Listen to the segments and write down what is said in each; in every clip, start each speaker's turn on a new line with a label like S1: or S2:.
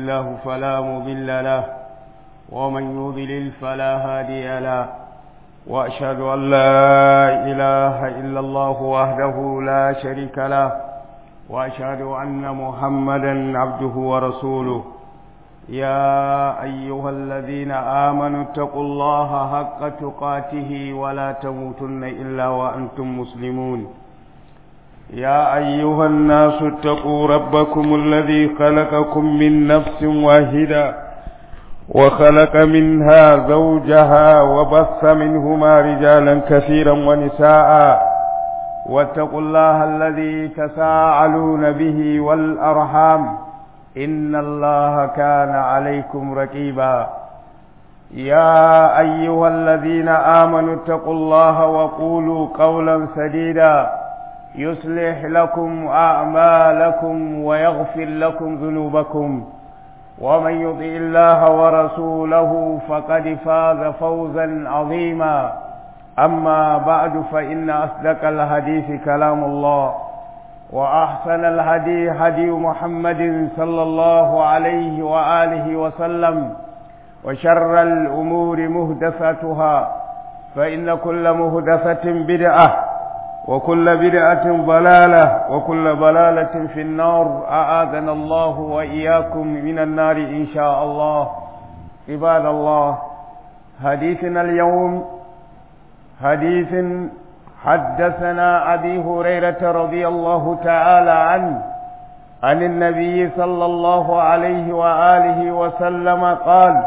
S1: الله فلا مضل له ومن يضلل فلا هادي له وأشهد أن لا إله إلا الله وحده لا شريك له وأشهد أن محمدا عبده ورسوله يا أيها الذين آمنوا اتقوا الله حق تقاته ولا تموتن إلا وأنتم مسلمون يا أيها الناس اتقوا ربكم الذي خلقكم من نفس واحدة وخلق منها زوجها وبث منهما رجالا كثيرا ونساء واتقوا الله الذي تساءلون به والأرحام إن الله كان عليكم رقيبا يا أيها الذين آمنوا اتقوا الله وقولوا قولا سديدا يصلح لكم أعمالكم ويغفر لكم ذنوبكم ومن يطع الله ورسوله فقد فاز فوزا عظيما أما بعد فإن أصدق الحديث كلام الله وأحسن الهدي هدي محمد صلى الله عليه وآله وسلم وشر الأمور مهدفتها فإن كل مهدفة بدعة وكل بدعة ضلالة وكل ضلالة في النار أعاذنا الله وإياكم من النار إن شاء الله عباد الله حديثنا اليوم حديث حدثنا أبي هريرة رضي الله تعالى عنه عن النبي صلى الله عليه وآله وسلم قال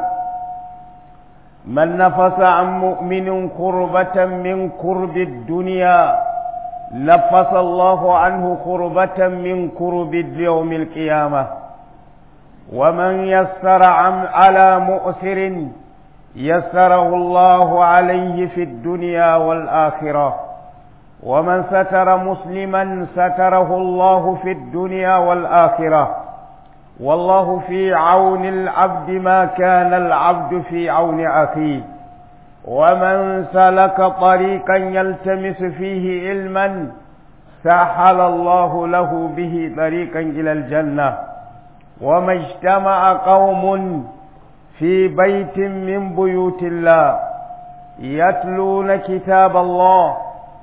S1: من نفس عن مؤمن كربة من كرب الدنيا نفس الله عنه كربة من كرب يوم القيامة ومن يسر عن على مؤسر يسره الله عليه في الدنيا والآخرة ومن ستر مسلما ستره الله في الدنيا والآخرة والله في عون العبد ما كان العبد في عون أخيه ومن سلك طريقا يلتمس فيه علما سهل الله له به طريقا إلى الجنة وما اجتمع قوم في بيت من بيوت الله يتلون كتاب الله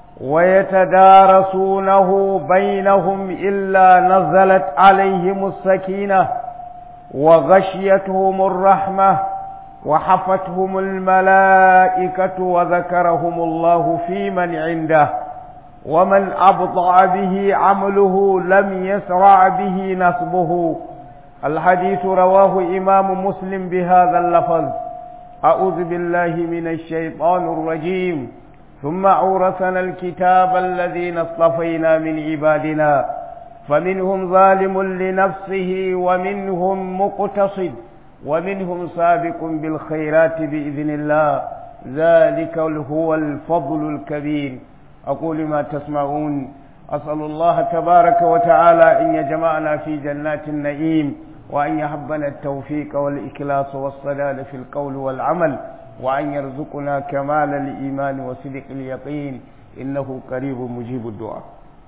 S1: ويتدارسونه بينهم إلا نزلت عليهم السكينة وغشيتهم الرحمة وحفتهم الملائكة وذكرهم الله في من عنده ومن أبطأ به عمله لم يسرع به نصبه الحديث رواه إمام مسلم بهذا اللفظ أعوذ بالله من الشيطان الرجيم ثم أورثنا الكتاب الذين اصطفينا من عبادنا فمنهم ظالم لنفسه ومنهم مقتصد ومنهم سابق بالخيرات بإذن الله ذلك هو الفضل الكبير أقول ما تسمعون أسأل الله تبارك وتعالى أن يجمعنا في جنات النعيم وأن يحبنا التوفيق والإخلاص والصلال في القول والعمل وأن يرزقنا كمال الإيمان وصدق اليقين إنه قريب مجيب الدعاء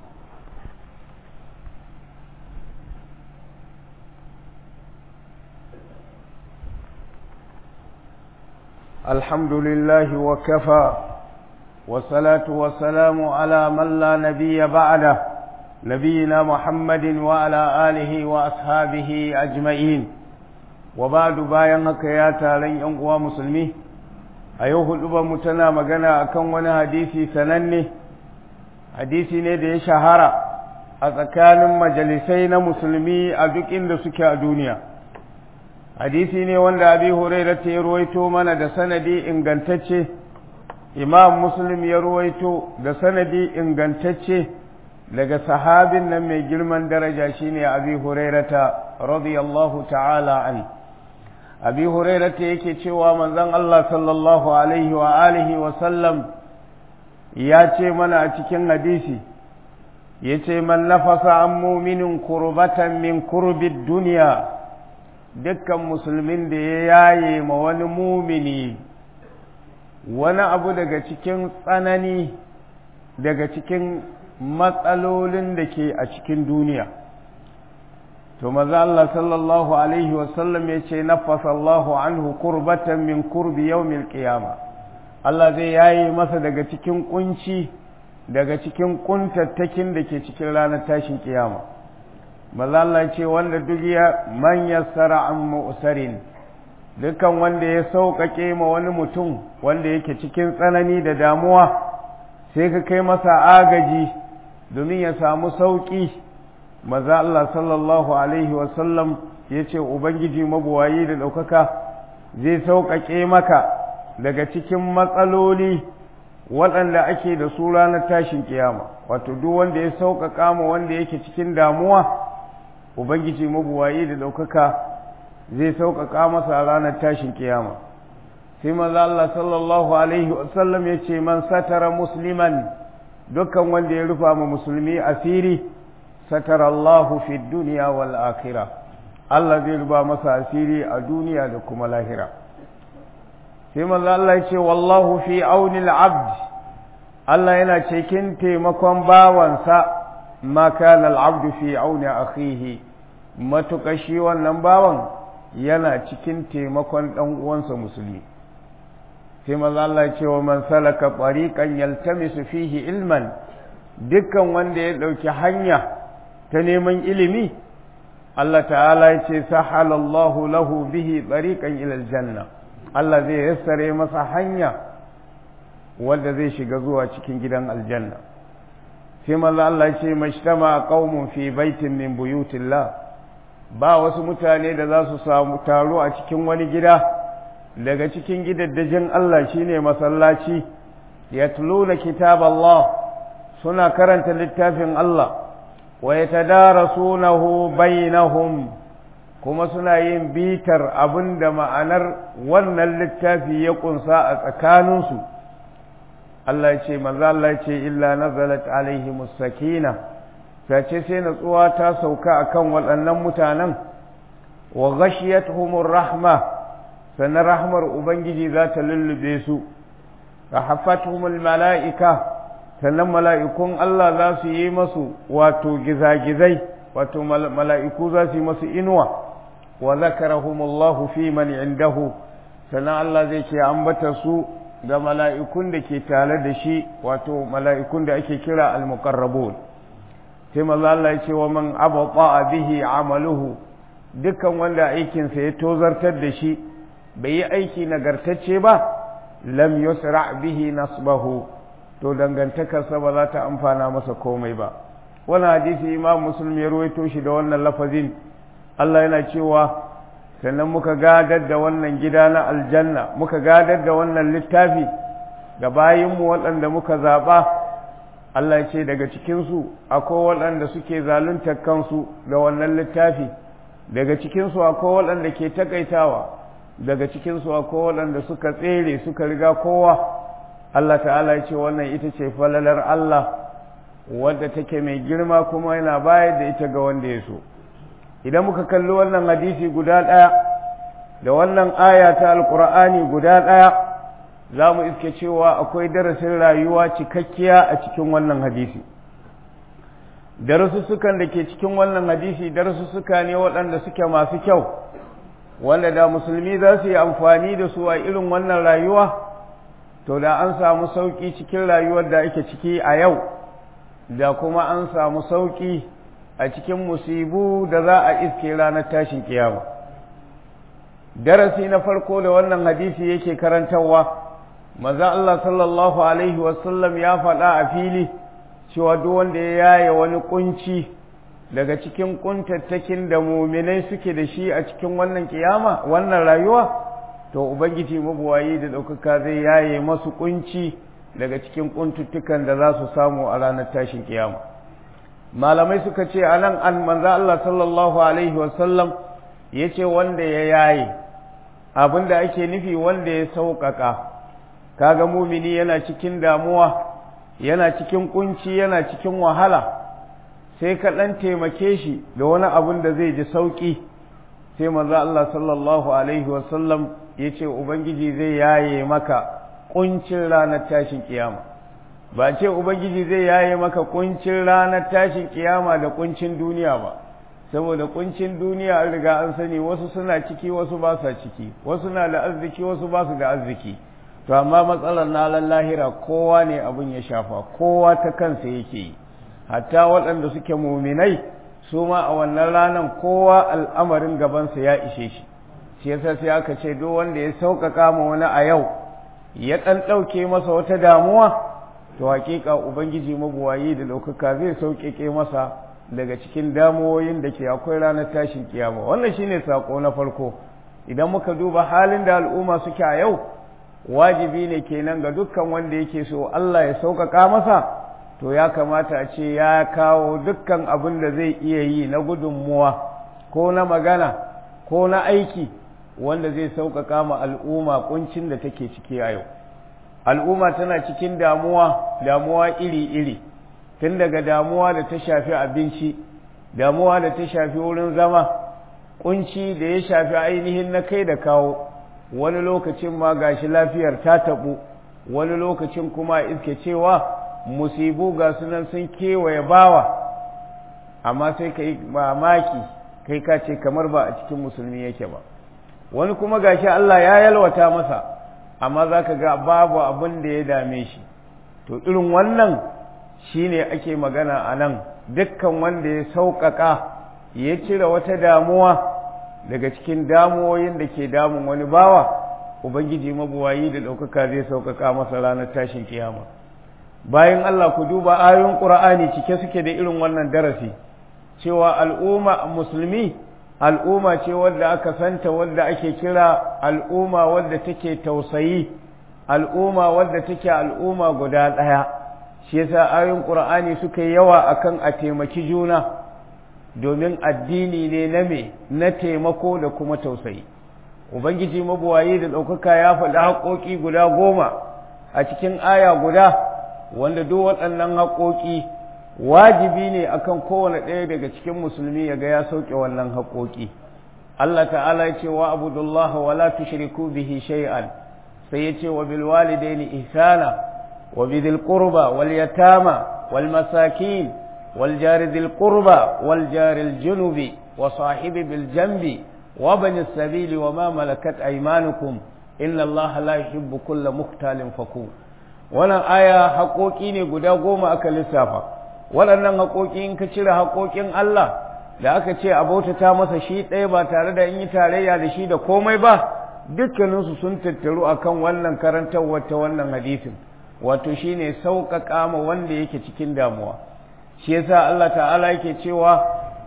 S1: الحمد لله وكفى والصلاة والسلام على من لا نبي بعده نبينا محمد وعلى آله وأصحابه أجمعين وبعد bayan haka ya taron ‘yan uwa musulmi a yau hudu mu tana magana akan wani hadisi sananne hadisi ne da ya shahara a tsakanin majalisai na musulmi a duk inda suke a duniya hadisi ne wanda abi huraira ta ruwaito mana da sanadi ingantacce imam muslim ya ruwaito da sanadi ingantacce daga sahabin nan mai girman daraja shine abi hurairata radiyallahu ta'ala an abi hurairata yake cewa manzon Allah sallallahu alaihi wa alihi wa sallam ya ce mana a cikin hadisi yace man nafasa an muminin kurbatan min kurbid duniya dukkan musulmin da ya yaye ma wani mumini wani abu daga cikin tsanani daga cikin matsalolin da ke a cikin duniya to maza Allah sallallahu alaihi wasallam ya ce nafasa Allahu anhu kurbatan min kurbi yawmil qiyama Allah zai yayi masa daga cikin kunci daga cikin kuntattakin da ke cikin ranar tashin kiyama maza Allah ce wanda duk ya man yassara an mu'sarin dukan wanda ya sauƙaƙe ma wani mutum wanda yake cikin tsanani da damuwa sai ka kai masa agaji domin ya samu sauƙi maza Allah sallallahu Alaihi wasallam ya ce Ubangiji mabuwayi da ɗaukaka zai sauƙaƙe maka daga cikin matsaloli waɗanda ake da su ranar tashin kiyama wato duk wanda ya sauƙaƙa ma wanda yake cikin damuwa Ubangiji mabuwayi da ɗaukaka zai sauƙaƙa masa ranar tashin kiyama sai maza Allah sallallahu Alaihi wasallam ya ce man satara musliman dukkan wanda ya rufa ma musulmi asiri satara Allahu fi duniya wal akhirah Allah zai ruba masa asiri a duniya da kuma lahira sai manzo Allah ya ce wallahu fi auni al-abd Allah yana cikin taimakon bawansa ma kana al-abd fi auni akhihi matuƙa shi wannan bawan yana cikin taimakon dan uwansa musulmi sai manzo Allah ya ce wa man salaka tariqan yaltamisu fihi ilman dukkan wanda ya ɗauki hanya ta neman ilimi Allah ta'ala ya ce sahalallahu lahu bihi tsariƙan ilal janna Allah zai yassare masa hanya wanda zai shiga zuwa cikin gidan aljanna sai manzo Allah ya ce mashtama qaumun fi baitin min buyutillah ba wasu mutane da za su samu taro a cikin wani gida daga cikin gidaddajin Allah shine masallaci yatluna kitaballah suna karanta littafin Allah wa yatadarasunahu bainahum kuma suna yin bitar abinda ma'anar wannan littafi ya kunsa a tsakaninsu Allah ya ce manzo Allah ya ce illa nazalat alaihimus sakina sace sai natsuwa ta sauka akan waɗannan mutanen wa ghashiyatuhumur rahma sannan rahmar ubangiji za ta lullube su rahafatuhumul mala'ika sannan mala'ikun Allah za su yi masu wato gizagizai wato mala'iku za su yi masu inuwa wa zakarahumullahu fi man indahu sannan Allah zai ce ambata su ga mala'ikun da ke tare da shi wato mala'ikun da ake kira al-muqarrabun sai maza Allah ya ce wa man abata bihi amaluhu dukkan wanda aikinsa ya tozartar da shi bai yi aiki nagartacce ba lam yusra bihi nasbahu to dangantakarsa ba za ta amfana masa komai ba wani hadisi imam muslim ya ruwaito shi da wannan lafazin Allah yana cewa sannan muka gadar da wannan gida na aljanna muka gadar da wannan littafi ga bayinmu waɗanda muka zaɓa Allah ya ce daga cikinsu akwai waɗanda suke zaluntar kansu da wannan littafi daga cikinsu akwai waɗanda ke takaitawa daga cikinsu akwai waɗanda suka tsere suka riga kowa Allah ta'ala ya ce wannan ita ce falalar Allah wadda take mai girma kuma yana bayar da ita ga wanda ya so idan muka kalli wannan hadisi guda ɗaya da wannan aya ta alkur'ani guda ɗaya za mu iske cewa akwai darasin rayuwa cikakkiya a cikin wannan hadisi darasussukan da ke cikin wannan hadisi darasussuka ne waɗanda suke masu kyau wanda da musulmi za su yi amfani da su a irin wannan rayuwa to da an samu sauƙi cikin rayuwar da ake ciki a yau da kuma an samu sauƙi a cikin musibu da za a iske ranar tashin kiyama darasi na farko da wannan hadisi yake karantarwa maza Allah sallallahu alaihi wasallam ya faɗa a fili cewa duk wanda ya yaye wani kunci daga cikin kuntattakin da muminai suke da shi a cikin wannan kiyama wannan rayuwa to ubangiji mabuwayi da ɗaukaka zai yaye masu kunci daga cikin kuntuttukan da za su samu a ranar tashin kiyama malamai suka ce a nan an manza Allah sallallahu alaihi wasallam ya ce wanda ya yaye abin da ake nufi wanda ya sauƙaƙa kaga mumini yana cikin damuwa yana cikin kunci yana cikin wahala sai ka ɗan taimake shi da wani abin da zai ji sauƙi sai manzo Allah sallallahu alaihi wasallam ya ce ubangiji zai yaye maka kuncin ranar tashin kiyama ba ce ubangiji zai yaye maka kuncin ranar tashin kiyama da kuncin duniya ba saboda kuncin duniya an riga an sani wasu suna ciki wasu ba sa ciki wasu na da arziki wasu ba su da arziki to amma matsalar na lahira kowa ne abin ya shafa kowa ta kansa yake yi hatta waɗanda suke muminai su ma a wannan ranar kowa al'amarin gabansa ya ishe shi shi yasa sai aka ce duk wanda ya sauƙaƙa ma wani a yau ya ɗan ɗauke masa wata damuwa to hakika ubangiji mabuwayi da ɗaukaka zai sauƙaƙe masa daga cikin damuwoyin da ke akwai ranar tashin kiyama wannan shine sako na farko idan muka duba halin da al'umma suke a yau wajibi ne kenan ga dukkan wanda yake so Allah ya sauƙaƙa masa to ya kamata a ce ya kawo dukkan abin da zai iya yi na gudunmuwa ko na magana ko na aiki wanda zai sauƙaƙa ma al'umma kuncin da take ciki a yau al'umma tana cikin damuwa damuwa iri-iri tun daga damuwa da ta shafi abinci damuwa da ta shafi wurin zama kunci da ya shafi ainihin na kai da kawo wani lokacin ma gashi lafiyar ta taɓu wani lokacin kuma iske cewa musibu ga sunan sun kewaye bawa amma sai ka yi mamaki kai ka ce kamar ba a cikin musulmi yake ba wani kuma gashi Allah ya yalwata masa amma za ka ga babu abin da ya dame shi to irin wannan shi ne ake magana a nan dukkan wanda ya sauƙaƙa ya cire wata damuwa daga cikin damuwoyin da ke damun wani bawa ubangiji mabuwayi da ɗaukaka zai sauƙaƙa masa ranar tashin kiyama bayan Allah ku duba ayoyin ƙur'ani cike suke da irin wannan darasi cewa al'umma musulmi al'umma ce wadda aka santa wadda ake kira al'umma wadda take tausayi al'umma wadda take al'umma guda ɗaya shi yasa ayoyin qur'ani suka yawa akan a taimaki juna domin addini ne na me na taimako da kuma tausayi ubangiji mabuwayi da ɗaukaka ya faɗi haƙoƙi guda goma a cikin aya guda wanda duk waɗannan haƙoƙi wajibi ne akan kowane ɗaya daga cikin musulmi ya ga ya sauke wannan haƙoƙi Allah ta'ala ya ce wa abudullaha wa la tushriku bihi shay'an sai ya ce wa bil walidaini ihsana wa bidil qurba wal yatama wal masakin wal jari dhil qurba wal jari al junubi wa sahibi bil janbi wa bani sabili wa ma malakat aymanukum inna Allah la yuhibbu kulla mukhtalin fakur wannan aya haƙoƙi ne guda goma aka lissafa waɗannan haƙoƙi in ka cire haƙoƙin Allah da aka ce a bautata masa shi ɗaya ba tare da in yi tarayya da shi da komai ba dukkaninsu sun tattaru akan wannan karantarwar ta wannan hadisin wato shine sauƙaƙa ma wanda yake cikin damuwa shi yasa Allah ta'ala yake cewa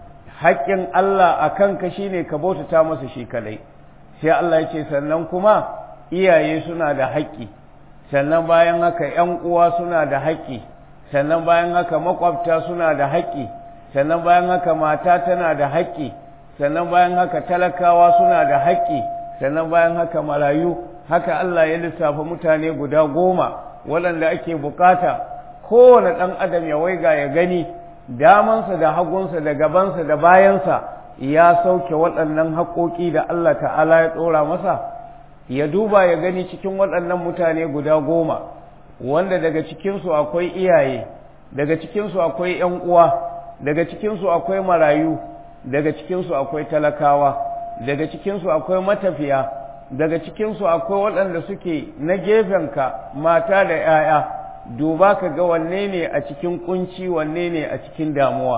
S1: haƙƙin Allah a kanka shine ka bautata masa shi kadai sai Allah ya ce sannan kuma iyaye suna da haƙƙi sannan bayan haka ‘yan uwa suna da haƙƙi sannan bayan haka makwabta suna da haƙƙi sannan bayan haka mata tana da haƙƙi sannan bayan haka talakawa suna da haƙƙi sannan bayan haka marayu haka Allah ya lissafa mutane guda goma waɗanda ake bukata kowane ɗan adam ya waiga ya gani damansa da hagunsa da gabansa da bayansa ya sauke waɗannan haƙoƙi da Allah ta'ala ya ɗora masa ya duba ya gani cikin waɗannan mutane guda goma wanda daga cikinsu akwai iyaye daga cikinsu akwai ‘yan uwa daga cikinsu akwai marayu daga cikinsu akwai talakawa daga cikinsu akwai matafiya daga cikinsu akwai waɗanda suke na gefenka mata da ‘ya'ya duba ka ga wanne ne a cikin kunci wanne ne a cikin damuwa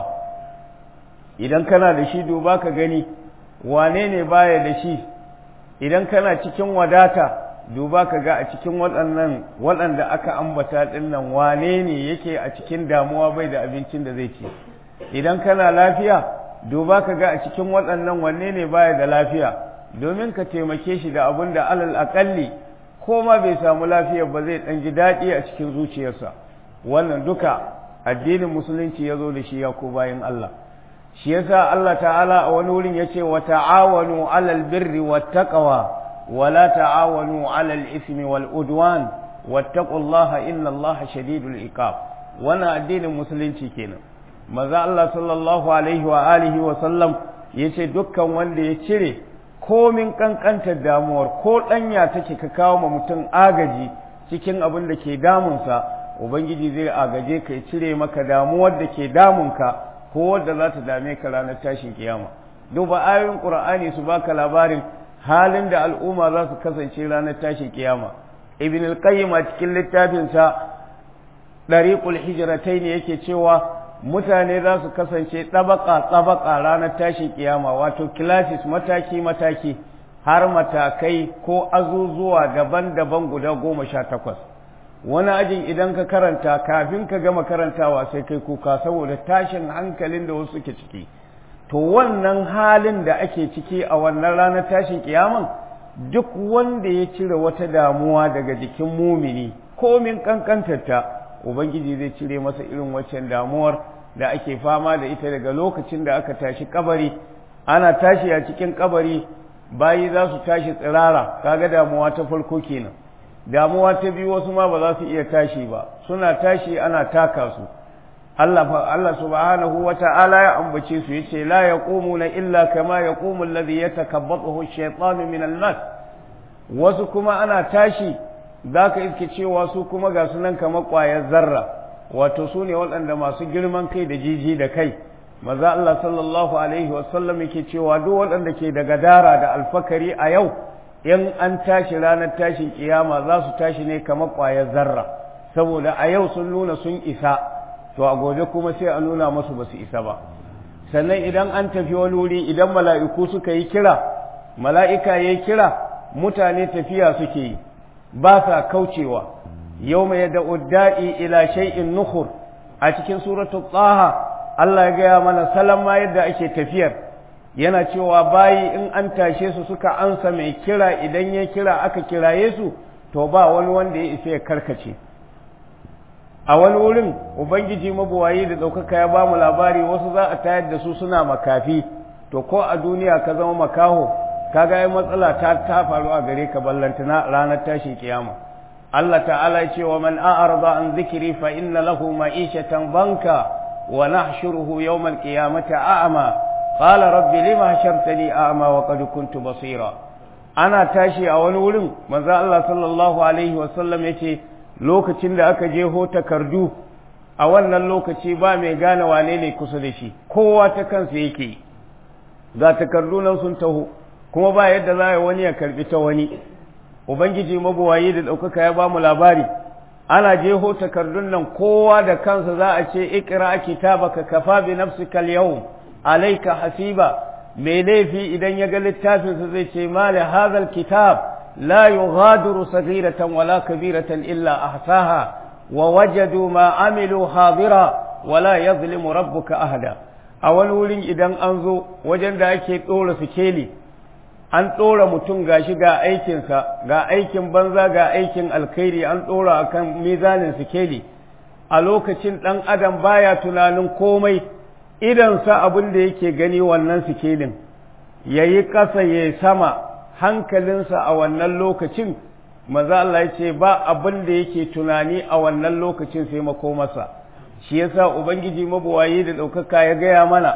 S1: idan kana da shi duba ka gani wane ne baya da shi idan kana cikin wadata duba ka ga a cikin waɗannan waɗanda aka ambata ɗinnan wane ne yake a cikin damuwa bai da abincin da zai ci idan kana lafiya duba ka ga a cikin waɗannan wanne ne baya da lafiya domin ka taimake shi da abin da alal aƙalli ko ma bai samu lafiya ba zai ɗan ji daɗi a cikin zuciyarsa wannan duka addinin musulunci ya zo da shi ya ko bayan Allah shi yasa Allah ta'ala a wani wurin yace wa ta'awanu 'alal birri wat taqwa wa la ta'awanu 'alal ismi wal udwan wattaqullaha innallaha shadidul iqab wannan addinin musulunci kenan maza Allah sallallahu alaihi wa alihi wa sallam yace dukkan wanda ya cire komin kankantar damuwar ko danya take ka kawo ma mutum agaji cikin abin da ke damunsa ubangiji zai agaje ka ya cire maka damuwar da ke damunka ko wadda za ta dame ka ranar tashin kiyama duba ayoyin qur'ani su baka labarin halin da al'umma za su kasance ranar tashin kiyama ibn al-qayyim a cikin littafinsa dariqul hijratain yake cewa mutane za su kasance tabaka tabaka ranar tashin kiyama wato classes mataki mataki har matakai ko azuzuwa daban-daban guda goma sha takwas wani ajin idan ka karanta kafin ka gama karantawa sai kai kuka saboda tashin hankalin da wasu suke ciki to wannan halin da ake ciki a wannan ranar tashin kiyaman duk wanda ya cire wata damuwa daga jikin mumini komin kankantarta ubangiji zai cire masa irin waccan damuwar da ake fama da ita daga lokacin da aka tashi kabari ana tashi a cikin kabari bayi za su tashi tsirara kaga damuwa ta farko kenan damuwa ta biyu wasu ma ba za su iya tashi ba suna tashi ana taka su Allah Allah subhanahu wa ta'ala ya ambace su yace la yaqumuna illa kama yaqumu alladhi yatakabbathu ash-shaytanu min al-mas wasu kuma ana tashi zaka iske cewa su kuma ga sunan kamar ƙwayar zarra wato su ne waɗanda masu girman kai da jiji da kai maza Allah sallallahu alaihi wasallam yake cewa duk waɗanda ke da gadara da alfakari a yau in an tashi ranar tashin kiyama za su tashi ne kamar ƙwayar zarra saboda a yau sun nuna sun isa to a gobe kuma sai a nuna masu ba su isa ba sannan idan an tafi wani wuri idan mala'iku suka yi kira mala'ika ya yi kira mutane tafiya suke yi ba sa kaucewa yau mai da udda'i ila shay'in nukhur a cikin suratul taha Allah ya gaya mana salon ma yadda ake tafiyar yana cewa bayi in an tashe su suka ansa mai kira idan ya kira aka kiraye su to ba wani wanda ya isa ya karkace a wani wurin ubangiji mabuwayi da ɗaukaka ya ba mu labari wasu za a tayar da su suna makafi to ko a duniya ka zama makaho kaga ai matsala ta ta faru a gare ka ballantana ranar tashin kiyama Allah ta'ala ya ce wa man a'arda an zikri fa inna lahu ma'ishatan banka wa nahshuruhu yawm al-qiyamati a'ma qala rabbi lima hashartani a'ma wa qad kuntu basira ana tashi a wani wurin manzo Allah sallallahu alaihi wa sallam yace lokacin da aka je ho takardu a wannan lokaci ba mai gane wane ne kusa da shi kowa ta kansa yake ga takardu nan sun taho kuma ba yadda za a wani ya karbi ta wani ubangiji mabuwayi da ɗaukaka ya ba mu labari ana jeho takardun nan kowa da kansa za a ce ikra kitabaka kafa bi nafsika al-yawm alayka hasiba mai laifi idan ya ga littafinsa zai ce mali hadha kitab la yughadiru saghiratan wala kabiratan illa ahsaha wa wajadu ma amilu hadira wala yazlimu rabbuka ahada a wani wurin idan an zo wajen da ake ɗora sikeli an ɗora mutum gashi ga aikinsa ga aikin banza ga aikin alkhairi an ɗora a kan mizanin sikeli a lokacin ɗan adam baya tunanin komai idansa abin da yake gani wannan sikelin ya yi ƙasa ya yi sama hankalinsa a wannan lokacin maza Allah ya ce ba abin da yake tunani a wannan lokacin sai makomarsa shi yasa ubangiji mabuwayi da ɗaukaka ya gaya mana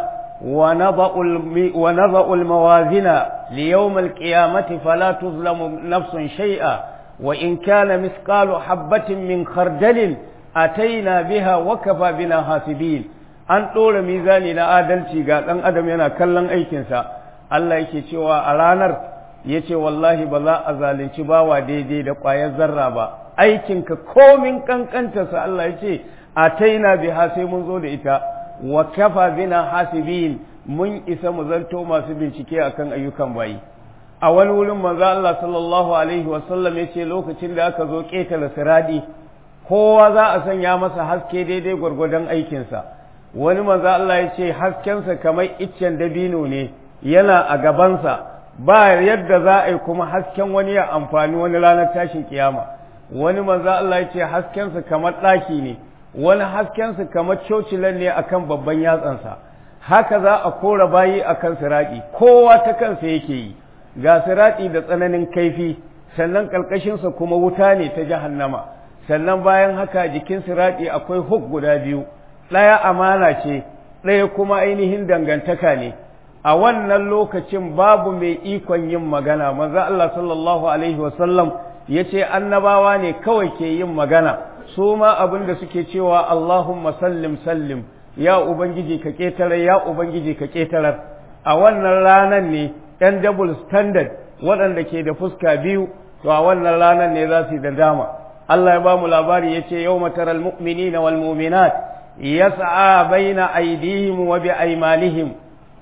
S1: ونضع الموازين ليوم القيامة فلا تظلم نفس شيئا وإن كان مثقال حبة من خردل أتينا بها وكفى بنا حاسبين an ɗora mizani na adalci ga ɗan adam yana kallon aikinsa Allah yake cewa a ranar ya ce wallahi ba za a zalunci bawa daidai da ƙwayar zarra ba aikinka komin ƙanƙantarsa Allah ya ce a taina biha sai mun zo da ita wa kafa bina hasibin mun isa mu zanto masu bincike akan ayyukan bayi a wani wurin manzo Allah sallallahu alaihi wasallam yace lokacin da aka zo ƙetare siradi kowa za a sanya masa haske daidai gwargwadon aikinsa wani manzo Allah ya ce haskensa kamar iccen dabino ne yana a gabansa ba yadda za a yi kuma hasken wani ya amfani wani ranar tashin kiyama wani manzo Allah ya ce haskensa kamar ɗaki ne wani haskensa kamar cocilan ne akan babban yatsansa haka za a kora bayi akan siraɗi kowa ta kansa yake yi ga siraɗi da tsananin kaifi sannan ƙarƙashinsa kuma wuta ne ta jahannama sannan bayan haka jikin siraɗi akwai huk guda biyu ɗaya amana ce ɗaya kuma ainihin dangantaka ne a wannan lokacin babu mai ikon yin magana manzo Allah sallallahu alaihi wasallam ya ce annabawa ne kawai ke yin magana su ma abin da suke cewa Allahumma sallim sallim ya ubangiji ka ƙetarar ya ubangiji ka ƙetarar a wannan ranar ne ɗan double standard waɗanda ke da fuska biyu to a wannan ranar ne za su yi da dama Allah ya ba mu labari ya ce yau mataral mu'minina wal mu'minat yas'a baina aydihim wa bi aymanihim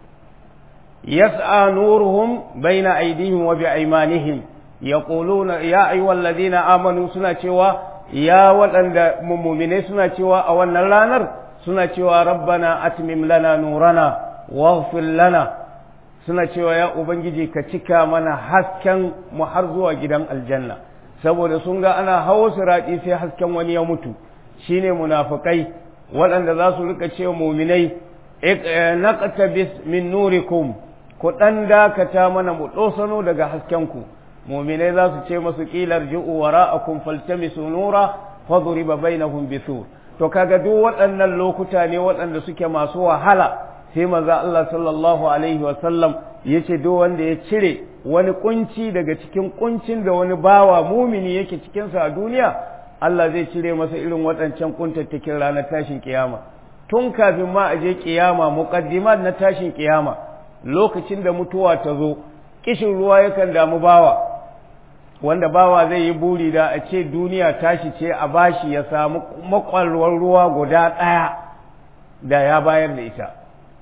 S1: yas'a nuruhum baina aydihim wa bi aymanihim yaquluna ya ayyuhal ladina amanu suna cewa ya waɗanda mu'minai suna cewa a wannan ranar suna cewa rabbana atmim lana nurana waghfir lana suna cewa ya ubangiji ka cika mana hasken mu har zuwa gidan aljanna saboda sun ga ana hawo siraɗi sai hasken wani ya mutu shine munafikai waɗanda za su rika cewa muminai naqtabis min nurikum ku ɗan dakata mana mu ɗosano daga haskenku muminai za su ce masu ƙilar ji'u wara'akum faltamisu nura fadriba bainahum bisur to kaga duk waɗannan lokuta ne waɗanda suke masu wahala sai maza Allah sallallahu alaihi wa sallam yace duk wanda ya cire wani kunci daga cikin kuncin da wani bawa mumini yake cikin sa a duniya Allah zai cire masa irin waɗancan kuntattakin ranar tashin kiyama tun kafin ma a je kiyama muqaddimat na tashin kiyama lokacin da mutuwa ta zo kishin ruwa yakan damu bawa wanda bawa zai yi buri da a ce duniya tashi ce a bashi ya samu makwalwar ruwa guda ɗaya da ya bayar da ita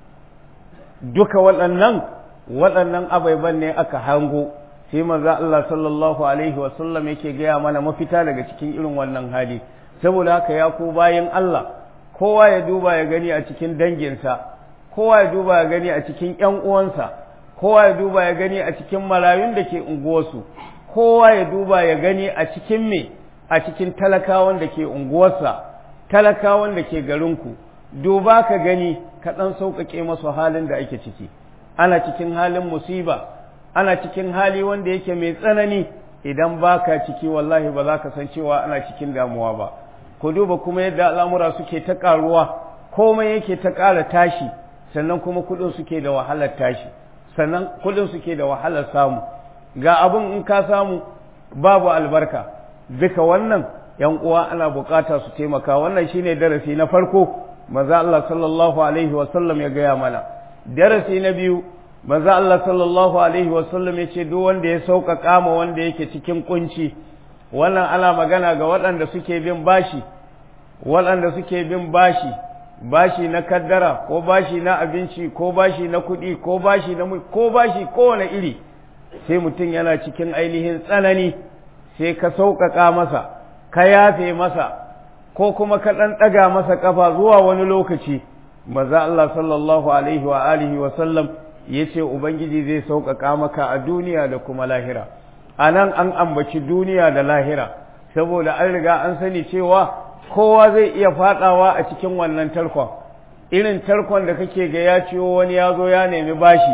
S1: duka waɗannan waɗannan abaiban ne aka hango sai manzo Allah sallallahu alaihi wasallam yake gaya mana mafita daga cikin irin wannan hali saboda haka ya ku bayan Allah kowa ya duba ya gani a cikin danginsa kowa ya duba ya gani a cikin ƴan uwansa kowa ya duba ya gani a cikin marayun da ke unguwarsu kowa ya duba ya gani a cikin me a cikin talakawan da ke unguwarsa talakawan da ke garinku duba ka gani ka ɗan sauƙaƙe masu halin da ake ciki ana cikin halin musiba ana cikin hali wanda yake mai tsanani idan baka ciki wallahi ba za ka san cewa ana cikin damuwa ba ku duba kuma yadda al'amura suke ta ƙaruwa komai yake ta ƙara tashi sannan kuma kuɗin suke da wahalar tashi sannan kuɗin suke da wahalar samu ga abin in ka samu babu albarka duka wannan yan uwa ana bukata su taimaka wannan shine darasi na farko maza Allah sallallahu alaihi wasallam ya gaya mana darasi na biyu maza Allah sallallahu alaihi wasallam ya ce duk wanda ya sauƙaƙa ma wanda yake cikin kunci wannan ana magana ga waɗanda suke bin bashi waɗanda suke bin bashi bashi na kaddara ko bashi na abinci ko bashi na kuɗi ko bashi na ko bashi kowane iri sai mutum yana cikin ainihin tsanani sai ka sauƙaƙa masa ka yafe masa ko kuma ka ɗan ɗaga masa ƙafa zuwa wani lokaci maza Allah sallallahu alaihi wa alihi wa sallam ya ce Ubangiji zai sauƙaƙa maka a duniya da kuma lahira a nan an ambaci duniya da lahira saboda an riga an sani cewa kowa zai iya faɗawa a cikin wannan tarkon irin tarkon da kake ga ya ciwo wani ya zo ya nemi bashi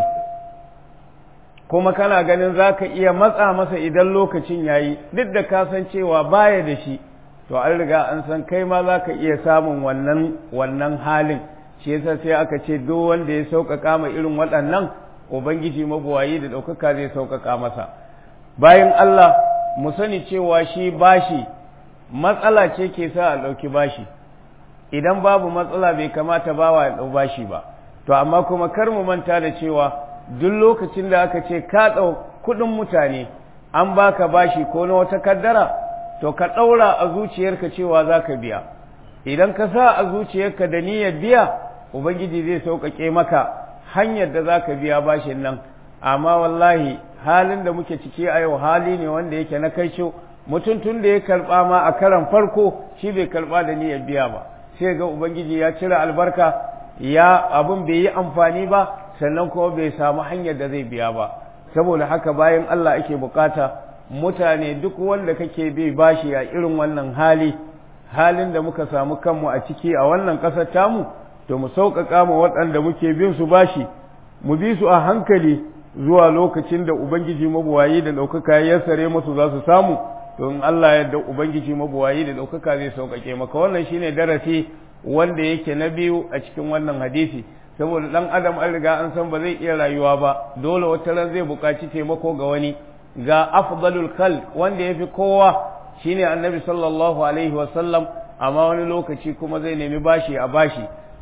S1: kuma kana ganin za ka iya matsa masa idan lokacin ya yi duk da ka san cewa baya da shi to an riga an san kai ma za ka iya samun wannan wannan halin shi yasa sai aka ce duk wanda ya sauƙaƙa ma irin waɗannan ubangiji mabuwayi da ɗaukaka zai sauƙaƙa masa bayan Allah mu sani cewa shi bashi matsala ce ke sa a ɗauki bashi idan babu matsala bai kamata bawa ya ɗau bashi ba to amma kuma kar mu manta da cewa duk lokacin da aka ce ka ɗau kuɗin mutane an baka bashi ko na wata kaddara to ka ɗaura a zuciyarka cewa za ka biya idan ka sa a zuciyarka da niyyar biya ubangiji zai sauƙaƙe maka hanyar da za ka biya bashin nan amma wallahi halin da muke ciki a yau hali ne wanda yake na kai mutum tun da ya karɓa ma a karan farko shi bai karɓa da niyyar biya ba sai ga ubangiji ya cire albarka ya abin bai yi amfani ba sannan kuma bai samu hanyar da zai biya ba saboda haka bayan Allah ake bukata mutane duk wanda kake bi bashi a irin wannan hali halin da muka samu kanmu a ciki a wannan ƙasar tamu to mu sauƙaƙa ma waɗanda muke bin su bashi mu bi su a hankali zuwa lokacin da ubangiji mabuwayi da ɗaukaka ya sare musu za su samu to in Allah ya da ubangiji mabuwayi da ɗaukaka zai sauƙaƙe maka wannan shine darasi wanda yake na biyu a cikin wannan hadisi saboda ɗan adam an riga an san ba zai iya rayuwa ba dole wata ran zai buƙaci taimako ga wani ga afdalul khalq wanda yafi kowa shine annabi sallallahu alaihi wa sallam amma wani lokaci kuma zai nemi bashi a bashi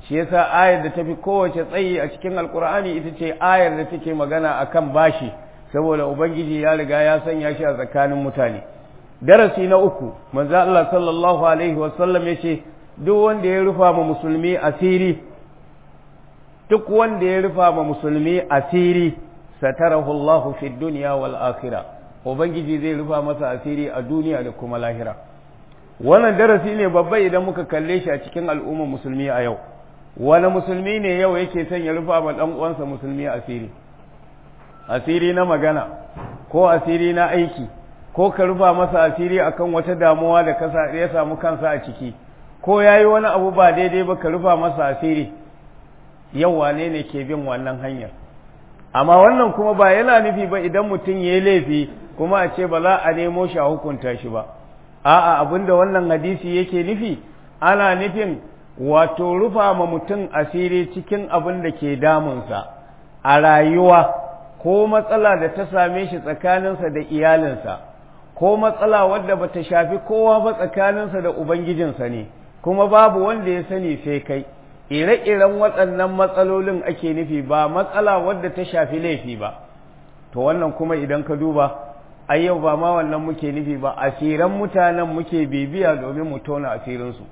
S1: shi yasa ayar da tafi kowace tsayi a cikin alkur'ani ita ce ayar da take magana akan bashi saboda ubangiji ya riga ya sanya shi a tsakanin mutane darasi na uku manzo Allah sallallahu alaihi wasallam yace duk wanda ya rufa ma musulmi asiri duk wanda ya rufa ma musulmi asiri satarahu Allah fi dunya wal akhirah ubangiji zai rufa masa asiri a duniya da kuma lahira wannan darasi ne babba idan muka kalle shi a cikin al'ummar musulmi a yau wani musulmi ne yau yake son ya rufa ma dan uwansa musulmi asiri asiri na magana ko asiri na aiki ko ka rufa masa asiri akan wata damuwa da kasa ya samu kansa a ciki ko yayi wani abu ba daidai ba ka rufa masa asiri yau wane ne ke bin wannan hanyar amma wannan kuma ba yana nufi ba idan mutum ya yi laifi kuma a ce ba za a nemo shi a hukunta shi ba a'a abinda wannan hadisi yake nufi ana nufin wato rufa ma mutum asiri cikin abin da ke damunsa a rayuwa ko matsala da ta same shi tsakaninsa da iyalinsa ko matsala wadda ba ta shafi kowa ba tsakaninsa da ubangijinsa ne kuma babu wanda ya sani sai kai ire-iren waɗannan matsalolin ake nufi ba matsala wadda ta shafi laifi ba to wannan kuma idan ka duba a yau ba ma wannan muke nufi ba asiran mutanen muke bibiya domin mu tona asirinsu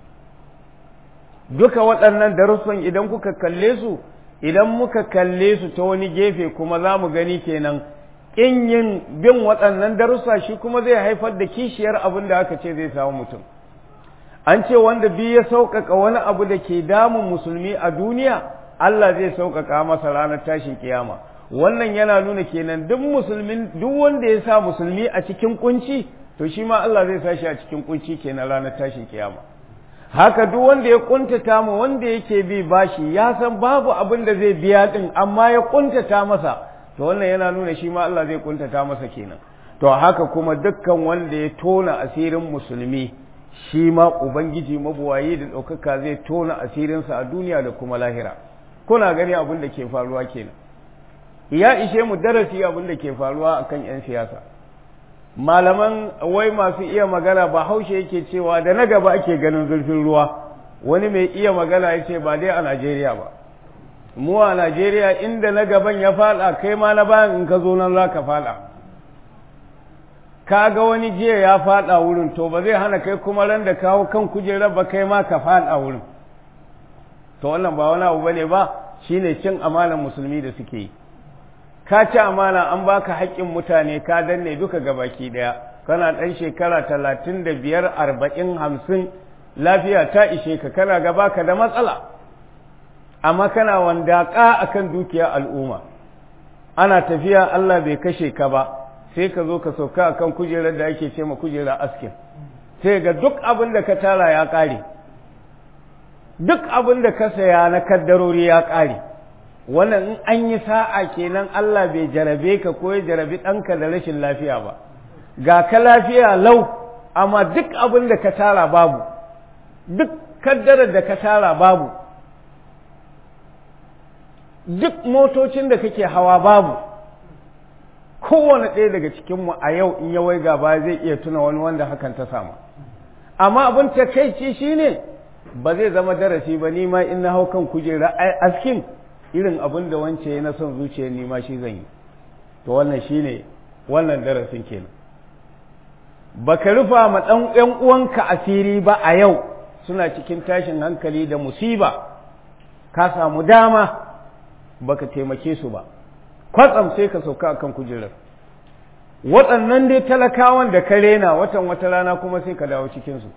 S1: duka waɗannan darussan idan kuka kalle su idan muka kalle su ta wani gefe kuma za mu gani kenan ƙin yin bin waɗannan darussa shi kuma zai haifar da kishiyar abin da aka ce zai samu mutum an ce wanda biyu ya sauƙaƙa wani abu da ke damun musulmi a duniya Allah zai sauƙaƙa masa ranar tashin kiyama wannan yana nuna kenan duk musulmin duk wanda ya sa musulmi a cikin kunci to shi ma Allah zai sa shi a cikin kunci kenan ranar tashin kiyama haka duk wanda ya kuntata mu wanda yake bi bashi ya san babu abin da zai biya din amma ya kuntata masa to wannan yana nuna shi ma Allah zai kuntata masa kenan to haka kuma dukkan wanda ya tona asirin musulmi shi ma ubangiji mabuwayi da ɗaukaka zai tona asirinsa a duniya da kuma lahira kuna gani abin da ke faruwa kenan ya ishe mu darasi abin da ke faruwa akan 'yan siyasa malaman wai masu iya magana ba haushe yake cewa da na gaba ake ganin zurfin ruwa wani mai iya magana ya ce ba dai a najeriya ba mu a najeriya inda na gaban ya fada kai ma na bayan in ka zo nan za ka fada ka ga wani jiya ya fada wurin to ba zai hana kai kuma ran da kawo kan kujerar ba kai ma ka fada wurin to wannan ba wani abu bane ba shine cin amanar musulmi da suke yi ka ci amana an baka haƙƙin mutane ka danne duka gabaki ɗaya kana ɗan shekara talatin da biyar arba'in hamsin lafiya ta ishe ka kana gaba ka da matsala amma kana wandaƙa akan dukiya al'umma ana tafiya Allah bai kashe ka ba sai ka zo ka sauka akan kujerar da ake ce ma kujerar askin sai ga duk abin da ka tara ya ƙare duk abin da ka saya na kaddarori ya ƙare wannan in an yi sa'a kenan Allah bai jarabe ka ko ya jarabi ɗanka da rashin lafiya ba ga ka lafiya lau amma duk abin da ka tara babu duk kaddarar da ka tara babu duk motocin da kake hawa babu kowane ɗaya daga cikinmu a yau in ya waiga ba zai iya tuna wani wanda hakan ta samu amma abin takaici shine ba zai zama darasi ba ni ma in na hau kan kujera askin irin abin da wance ya na son zuciya ni ma shi zan yi to wannan shine wannan darasin kenan baka rufa ma ɗan ƴan uwanka asiri ba a yau suna cikin tashin hankali da musiba ka samu dama baka taimake su ba kwatsam sai ka sauka akan kujerar waɗannan dai talakawan da ka rena watan wata rana kuma sai ka dawo cikinsu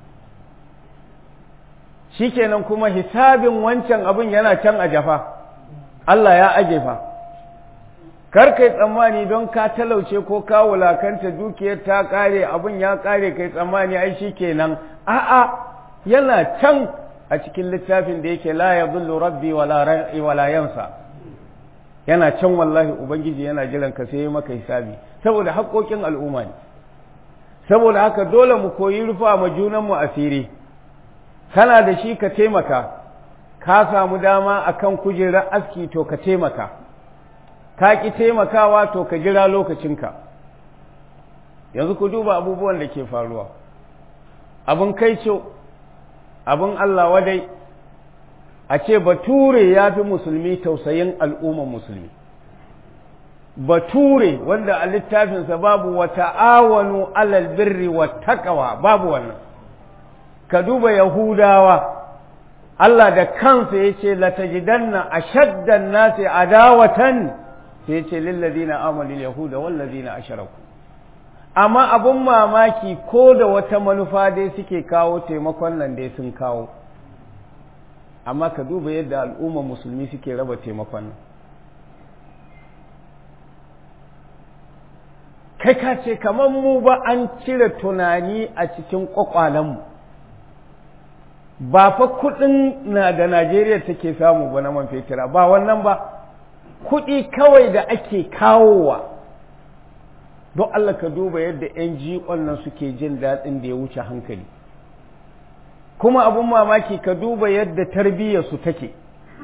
S1: shikenan kuma hisabin wancan abin yana can a jafa Allah ya aje fa kar kai tsammani don ka talauce ko ka wulakanta dukiyar ta kare abin ya kare kai tsammani ai shikenan a'a yana can a cikin littafin da yake la yadhillu rabbi wala ra'i wala yansa yana can wallahi ubangiji yana jiran ka sai maka hisabi saboda haƙoƙin al'umma ne saboda haka dole mu koyi rufa ma junan mu asiri kana da shi ka taimaka ka samu dama akan kujerar aski to ka taimaka ka ki taimakawa to ka jira lokacinka yanzu ku duba abubuwan da ke faruwa abin kai abin Allah wadai a ce bature ya fi musulmi tausayin al'umman musulmi bature wanda a littafinsa babu wa ta'awanu alal birri wa taqwa babu wannan ka duba yahudawa Allah da kansa yace la tajidanna ashaddan nasi adawatan sai yace lil ladina amanu yahuda wal ladina ashraku amma abun mamaki ko da wata manufa dai suke kawo taimakon nan dai sun kawo amma ka duba yadda al'ummar musulmi suke raba taimakon nan kai ka ce kamar mu ba an cire tunani a cikin kwakwalenmu ba fa kudin na da najeriya take samu ba na man fetira ba wannan ba kudi kawai da ake kawowa don allah ka duba yadda 'yan jiƙon nan suke jin daɗin da ya wuce hankali kuma abun mamaki ka duba yadda tarbiyyarsu take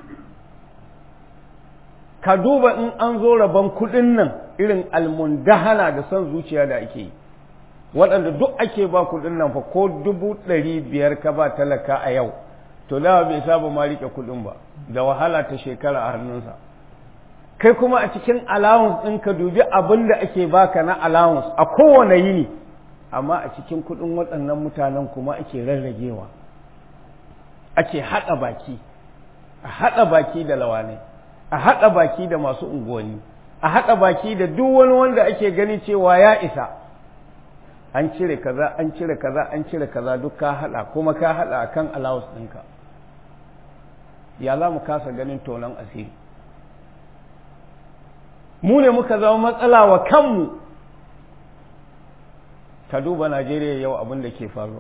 S1: ka duba in an zo rabon kuɗin nan irin almundahana da son zuciya da ake yi waɗanda duk ake ba kuɗin nan fa ko dubu ɗari biyar ka ba talaka a yau to dawa bai saba ma riƙe kuɗin ba da wahala ta shekara a hannunsa kai kuma a cikin allowance ɗin ka dubi abin da ake baka na allowance a kowane yini amma a cikin kuɗin waɗannan mutanen kuma ake rarragewa ake haɗa baki a haɗa baki da lawanai a haɗa baki da masu unguwanni a haɗa baki da duk wani wanda ake gani cewa ya isa an cire kaza an cire kaza an cire kaza duk ka haɗa kuma ka haɗa akan allowance ɗinka ya za mu kasa ganin tonon asiri mu ne muka zama matsala wa kanmu ka duba najeriya yau abin da ke faruwa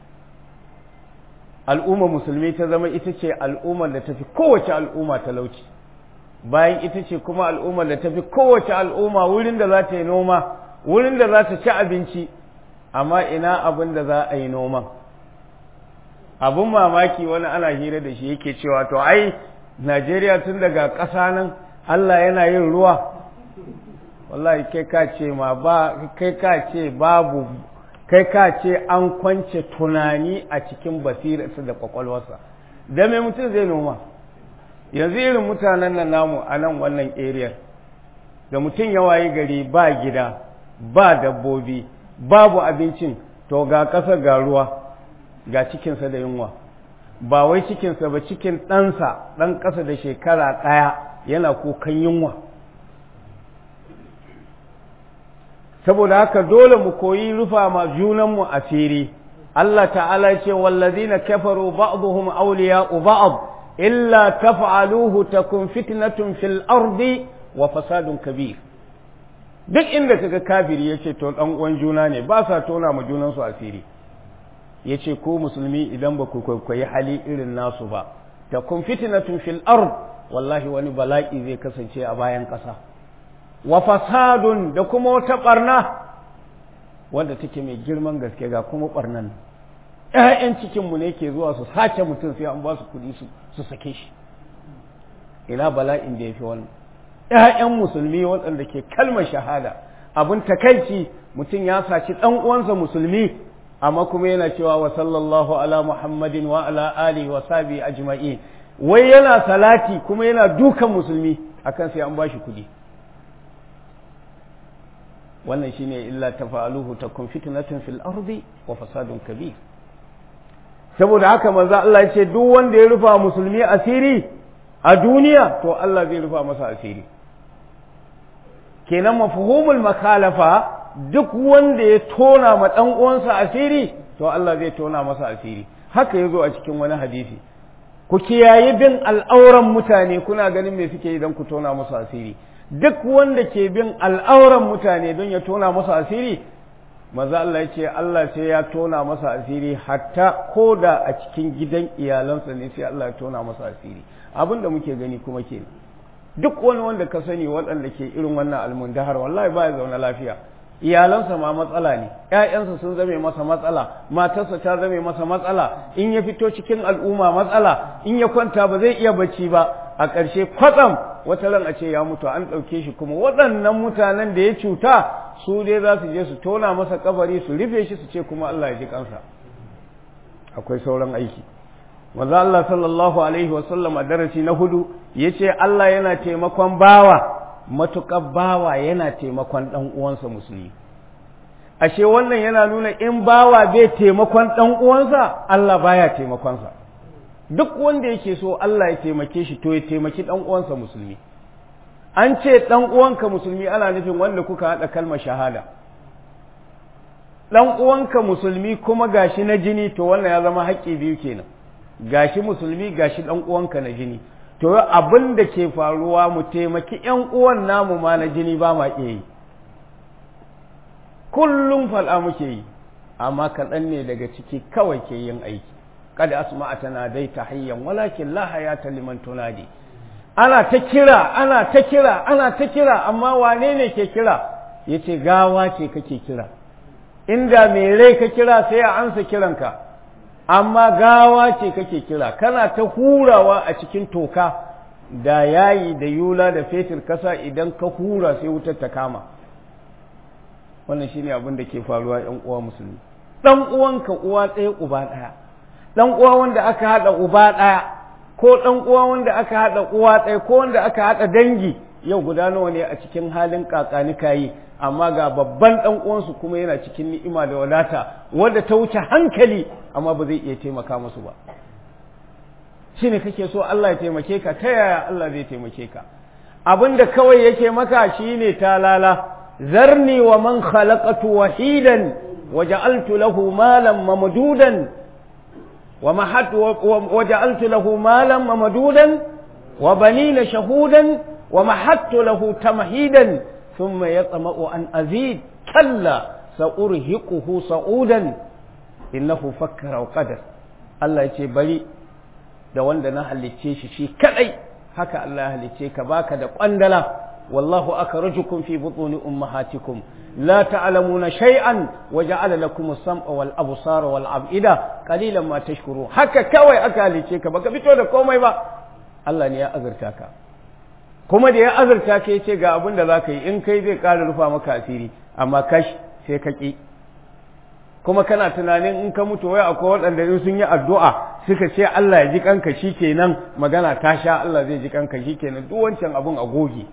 S1: al'umma musulmi ta zama ita ce al'ummar da tafi kowace al'umma talauci bayan ita ce kuma al'ummar da tafi kowace al'umma wurin da za ta yi noma wurin da za ta ci abinci amma ina abin da za a yi noman abin mamaki wani ana hira da shi yake cewa to ai najeriya tun daga ƙasa nan allah yana yin ruwa wallahi kai ka ce ma ba kai ka ce babu kai ka ce an kwance tunani a cikin basirarsa da kwakwalwarsa da mai mutum zai noma yanzu irin mutanen nan namu a nan wannan area da mutum ya wayi gari ba gida ba dabbobi babu abincin to ga ƙasa ga ruwa ga cikinsa da yunwa ba wai cikinsa ba cikin ɗansa ɗan ƙasa da shekara ɗaya yana kukan yunwa saboda haka dole mu koyi rufa ma junanmu asiri Allah ta'ala ce wallazina kafaru ba'dhum awliya'u ba'd illa taf'aluhu takun fitnatun fil ardi wa fasadun kabir duk inda kaga kafiri yace to dan uwan juna ne ba sa tona ma junan su asiri yace ko musulmi idan ba ku kwaikwayi hali irin nasu ba takun fitnatun fil ard wallahi wani bala'i zai kasance a bayan ƙasa wa fasadun da kuma wata barna wanda take mai girman gaske ga kuma barnan ‘ya'yan cikinmu ne ke zuwa su sace mutum sai an ba su kuɗi su sake shi ina bala'in da ya fi wannan ‘ya'yan musulmi waɗanda ke kalmar shahada abin takaici mutum ya saci ɗan uwansa musulmi amma kuma yana cewa wa sallallahu ala muhammadin wa ala alihi wa sabi ajma'i wai yana salati kuma yana dukan musulmi akan sai an ba shi kuɗi wannan shine illa tafa'aluhu takun fitnatun fil ardi wa fasadun kabir saboda haka manzo Allah ya ce duk wanda ya rufa musulmi asiri a duniya to Allah zai rufa masa asiri kenan mafhumul makalafa duk wanda ya tona ma dan uwansa asiri to Allah zai tona masa asiri haka yazo a cikin wani hadisi ku kiyayi bin al'auran mutane kuna ganin me suke idan ku tona musu asiri duk wanda ke bin al'auran mutane don ya tona masa asiri maza Allah ya ce Allah sai ya tona masa asiri hatta ko da a cikin gidan iyalansa ne sai Allah ya tona masa asiri abin da muke gani kuma ke duk wani wanda ka sani waɗanda ke irin wannan almundahar wallahi ba ya zaune lafiya iyalansa ma matsala ne ‘ya'yansa sun zame masa matsala matarsa ta zame masa matsala in ya fito cikin al'umma matsala in ya kwanta ba zai iya bacci ba a ƙarshe kwatsam wata ran a ce ya mutu an ɗauke shi kuma waɗannan mutanen da ya cuta su dai za su je su tona masa kabari su rufe shi su ce kuma Allah ya ji kansa akwai sauran aiki manzo Allah sallallahu alaihi wasallam a darasi na hudu yace Allah yana taimakon bawa matuƙar bawa yana taimakon ɗan uwansa musulmi ashe wannan yana nuna in bawa bai taimakon ɗan uwansa Allah baya taimakonsa duk wanda yake so Allah ya taimake shi to ya taimaki ɗan uwansa musulmi an ce ɗan uwanka musulmi ana nufin wanda kuka haɗa kalmar shahada ɗan uwanka musulmi kuma gashi na jini to wannan ya zama haƙƙi biyu kenan gashi musulmi gashi ɗan uwanka na jini to abin da ke faruwa mu taimaki ƴan uwan namu ma na jini ba ma iya yi kullum fal'a muke yi amma kaɗan ne daga ciki kawai ke yin aiki kada asma'atana dai tahayyan walakin la hayata liman tunadi ana ta kira ana ta kira ana ta kira amma wane ne ke kira yace gawa ce kake kira inda mai rai ka kira sai a ansa kiranka amma gawa ce kake kira kana ta hurawa a cikin toka da yayi da yula da fetur kasa idan ka hura sai wutar ta kama wannan shine abin da ke faruwa yan uwa musulmi dan uwanka uwa ɗaya uba ɗaya dan uwa wanda aka haɗa uba ɗaya ko dan uwa wanda aka haɗa uwa ɗaya ko wanda aka haɗa dangi yau guda nawa ne a cikin halin kakani kayi amma ga babban dan uwansu kuma yana cikin ni'ima da wadata wanda ta wuce hankali amma ba zai iya taimaka musu ba shine kake so Allah ya taimake ka ta yaya Allah zai taimake ka abinda kawai yake maka shine talala zarni wa man khalaqatu wahidan وجعلت له مالا ممدودا ومحت وجعلت له مالا ممدودا وبنين شهودا ومحدت له تمهيدا ثم يطمع أن أزيد كلا سأرهقه صعودا إنه فكر وقدر الله يتي بلي da wanda na halicce shi shi kadai haka Allah ya halicce ka baka da kwandala wallahu akhrajukum fi butuni ummahatikum la ta'lamuna shay'an wa ja'ala lakum as-sam'a wal absara wal af'ida qalilan ma tashkurun haka kawai aka halicce ka baka fito da komai ba Allah ne ya azurta ka kuma da ya azurta ka yace ga abin da zaka yi in kai zai ƙara rufa maka asiri amma kash sai ka ki kuma kana tunanin in ka mutu wai akwai waɗanda in sun yi addu'a suka ce Allah ya ji kanka shikenan magana ta sha Allah zai ji kanka shikenan duk wancan abun a goge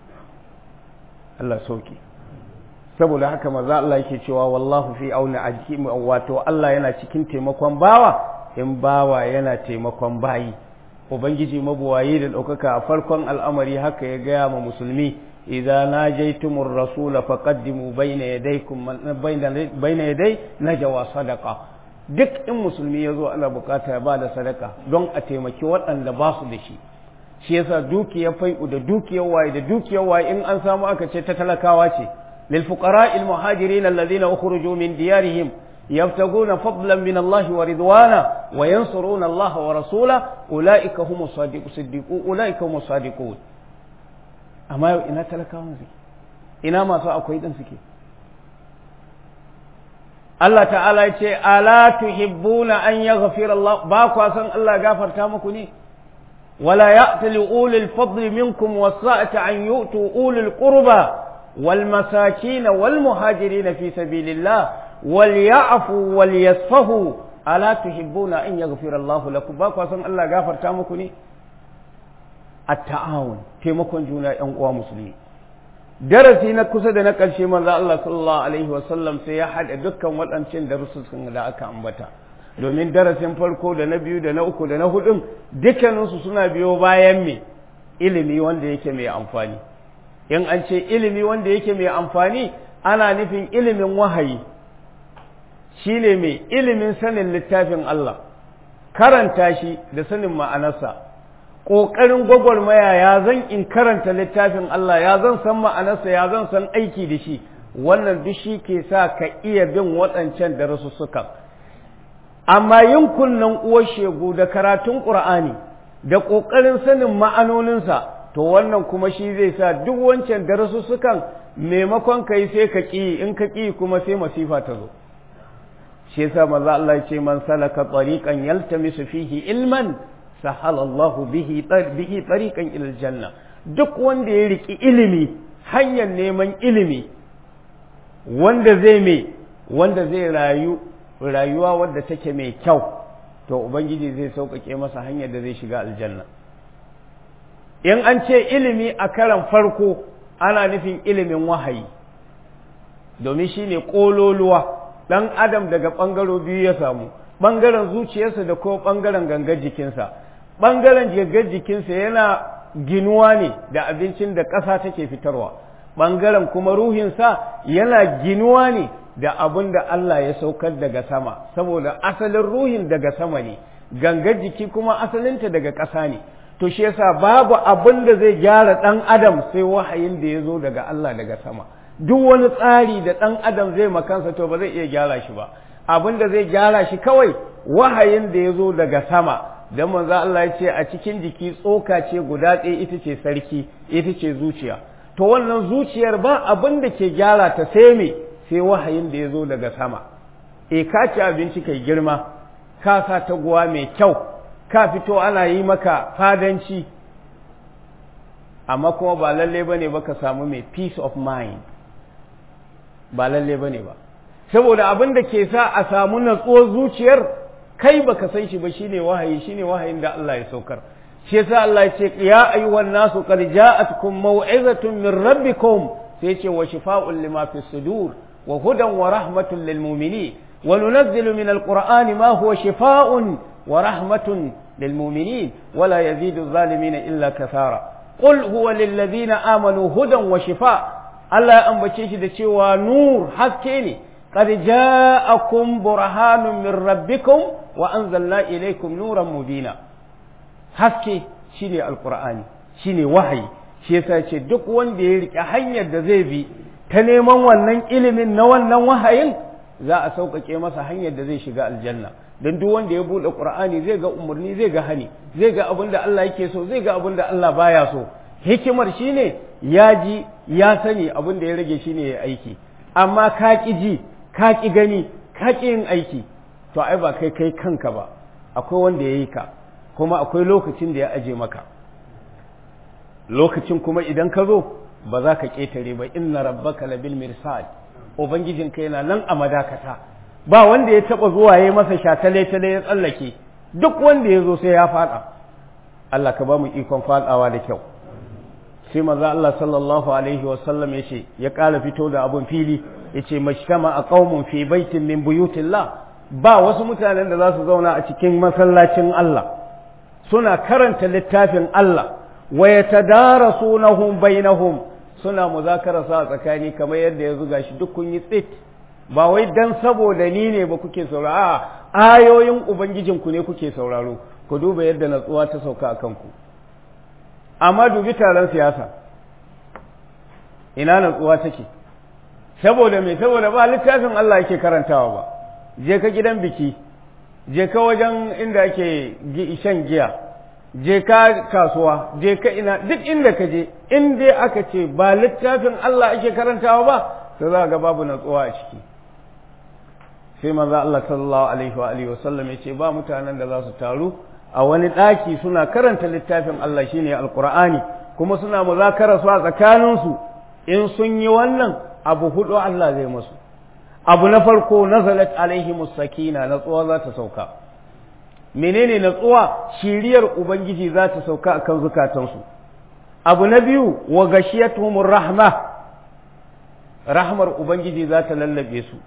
S1: Allah sauki saboda haka maza Allah yake cewa wallahu fi auna ajki wato Allah yana cikin taimakon bawa in bawa yana taimakon bayi ubangiji mabuwayi da ɗaukaka a farkon al'amari haka ya gaya ma musulmi idza najaytumur rasula faqaddimu bayna yadaykum bayna yaday najwa sadaqa duk in musulmi yazo ana bukata ya bada sadaka don a taimaki waɗanda ba su da shi shi yasa dukiyar fai'u da dukiyar waye da dukiyar waye in an samu aka ce ta talakawa ce lil fuqara'il muhajirin alladhina ukhrijoo min diyarihim يبتغون فضلا من الله ورضوانا وينصرون الله ورسوله أولئك هم الصادقون أولئك هم الصادقون amma ina talakawan suke ina masu akwai din suke Allah ta'ala ya ce ala tuhibbuna an yaghfira Allah ba kwa san Allah gafarta muku ne wala ya'tali ulul fadli minkum was-sa'ati an yu'tu ulul qurba wal masakin wal muhajirin fi sabilillah wal ya'fu wal yasfahu ala tuhibbuna an yaghfira Allah lakum ba kwa san Allah gafarta muku ne at-ta'awun taimakon juna ‘yan uwa musulmi. Darasi na kusa da na ƙarshe manzo Allah sallallahu Alaihi wasallam sai ya haɗa dukkan waɗancan darussan da aka ambata. Domin darasin farko da na biyu da na uku da na hudun dukkaninsu suna biyo bayan me ilimi wanda yake mai amfani. In an ce ilimi wanda yake mai amfani ana nufin ilimin wahayi shi ne mai ilimin sanin littafin Allah, karanta shi da sanin ma'anarsa. ƙoƙarin gwagwarmaya ya zan in karanta littafin Allah ya zan san ma'anarsa ya zan san aiki da shi wannan duk shi ke sa ka iya bin waɗancan darasussukan amma yin kunnen uwar shegu da karatun ƙur'ani da ƙoƙarin sanin ma'anoninsa to wannan kuma shi zai sa duk wancan darasussukan maimakon ka yi sai ka ƙi in ka ƙi kuma sai masifa ta zo shi yasa maza Allah ya ce man salaka tariqan yaltamisu fihi ilman sahala Allah bihi bihi tariqan ila janna duk wanda ya riki ilimi hanyar neman ilimi wanda zai me wanda zai rayu rayuwa wadda take mai kyau to ubangiji zai sauƙaƙe masa hanyar da zai shiga aljanna in an ce ilimi a karan farko ana nufin ilimin wahayi domin shi ne ƙololuwa ɗan adam daga ɓangaro biyu ya samu ɓangaren zuciyarsa da ko ɓangaren gangar jikinsa ɓangaren gangar jikinsa yana ginuwa ne da abincin da ƙasa take fitarwa ɓangaren kuma ruhinsa yana ginuwa ne da abin da Allah ya saukar daga sama saboda asalin ruhin daga sama ne gangar jiki kuma asalinta daga ƙasa ne to shi yasa babu abin da zai gyara ɗan adam sai wahayin da ya zo daga Allah daga sama duk wani tsari da ɗan adam zai makansa to ba zai iya gyara shi ba abin da zai gyara shi kawai wahayin da ya zo daga sama dan manzo Allah ya ce a cikin jiki tsoka ce guda ɗaya ita ce sarki ita ce zuciya to wannan zuciyar ba abin da ke gyara ta sai me sai wahayin da ya zo daga sama e ka ci abinci kai girma ka sa taguwa mai kyau ka fito ana yi maka fadanci amma kuma ba lalle bane ba ka samu mai peace of mind ba lalle bane ba saboda abin da ke sa a samu natsuwar zuciyar kai baka san shi ba shine wahayi shine wahayin da Allah ya saukar shi yasa Allah ya ce ya ayyuhan nasu qad ja'atkum maw'izatun min rabbikum sai ce wa shifa'un lima fi sudur wa hudan wa rahmatun lil mu'minin wa nunazzilu min alqur'ani ma huwa shifa'un wa rahmatun lil mu'minin wa la yazidu adh-dhalimina illa kathara qul huwa lil ladina amanu hudan wa shifa' Allah ya ambace shi da cewa nur haske ne قد جاءكم برهان من ربكم وأنزلنا إليكم نورا مبينا haske shine alqur'ani shine wahayi shi yasa ce duk wanda ya rike hanyar da zai bi ta neman wannan ilimin na wannan wahayin za a sauƙaƙe masa hanyar da zai shiga aljanna don duk wanda ya buɗe qur'ani zai ga umarni zai ga hani zai ga abin da Allah yake so zai ga abin da Allah baya so hikimar shine ya ji ya sani abin da ya rage shine ya aiki amma ka ƙi ji ka ƙi gani ka ƙi yin aiki to ai ba kai kai kanka ba akwai wanda ya yi ka kuma akwai lokacin da ya aje maka lokacin kuma idan ka zo ba za ka ƙetare ba inna rabbaka labil mirsad ubangijinka yana nan a madakata ba wanda ya taɓa zuwa ya masa shatale tale ya tsallake duk wanda ya zo sai ya faɗa Allah ka ba mu ikon faɗawa da kyau sai maza Allah sallallahu alaihi wasallam ya ce ya ƙara fito da abun fili ya ce mashtama a ƙaumun fi baitin min buyutillah ba wasu mutanen da za su zauna a cikin masallacin Allah suna karanta littafin Allah wa yatadarasunahu bainahum suna muzakara sa tsakani kamar yadda ya zuga shi duk kun yi tsit ba wai dan saboda ni ne ba kuke sauraro a ayoyin ubangijinku ne kuke sauraro ku duba yadda natsuwa ta sauka a kanku amma dubi taron siyasa ina natsuwa take saboda me saboda ba littafin Allah yake karantawa ba je ka gidan biki je ka wajen inda ake shan giya je ka kasuwa je ka ina duk inda ka je in dai aka ce ba littafin Allah ake karantawa ba to za ga babu natsuwa a ciki sai manzo Allah sallallahu alaihi wa alihi wasallam ya ce ba mutanen da za su taru a wani ɗaki suna karanta littafin Allah shine alqur'ani kuma suna muzakara su a tsakaninsu in sun yi wannan abu hudu Allah zai musu abu na farko nazalat alaihi sakina natsuwa za ta sauka menene natsuwa shiriyar ubangiji za ta sauka akan zukatansu abu na biyu wa gashiyatuhumur rahma rahmar ubangiji za ta lallabe su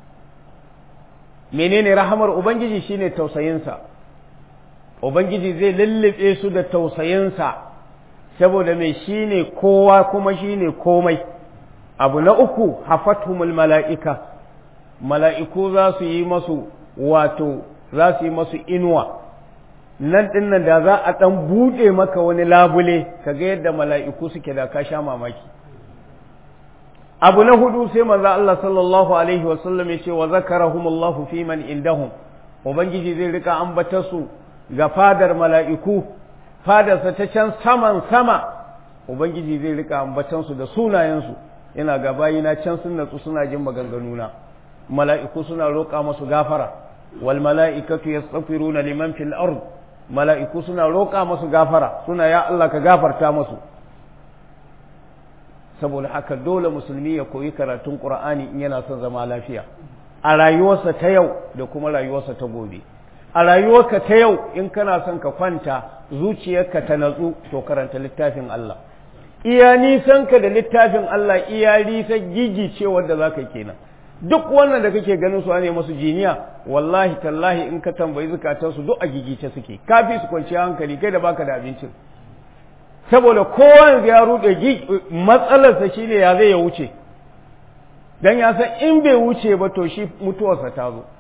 S1: menene rahmar ubangiji shine tausayinsa ubangiji zai lallabe su da tausayinsa saboda mai shine kowa kuma shine komai abu na uku hafathumul mala'ika mala'iku za su yi masu wato za su yi masu inuwa nan dinnan da za a ɗan buɗe maka wani labule ka ga yadda mala'iku suke da ka sha mamaki abu na hudu sai maza Allah sallallahu alaihi wasallam ya ce wa zakarahumullahu fi man indahum ubangiji zai rika ambata su ga fadar mala'iku fadarsa ta can saman sama ubangiji zai rika ambatansu da sunayensu yana ga bayina can sun natsu suna jin maganganuna mala'iku suna roƙa masu gafara wal mala'ikatu yastaghfiruna liman fil ard mala'iku suna roƙa masu gafara suna ya Allah ka gafarta masu saboda haka dole musulmi ya koyi karatun qur'ani in yana son zama lafiya a rayuwarsa ta yau da kuma rayuwarsa ta gobe a rayuwarka ta yau in kana son ka kwanta zuciyarka ta natsu to karanta littafin Allah iya nisanka da littafin Allah iya nisa gigicewar da za ka kenan duk wannan da kake ganin su ne masu jiniya wallahi tallahi in ka tambayi zukatansu duk a gigice suke kafi su kwanciya hankali kai da baka da abincin saboda kowa ya rude matsalarsa shine ya zai ya wuce dan ya san in bai wuce ba to shi mutuwarsa ta zo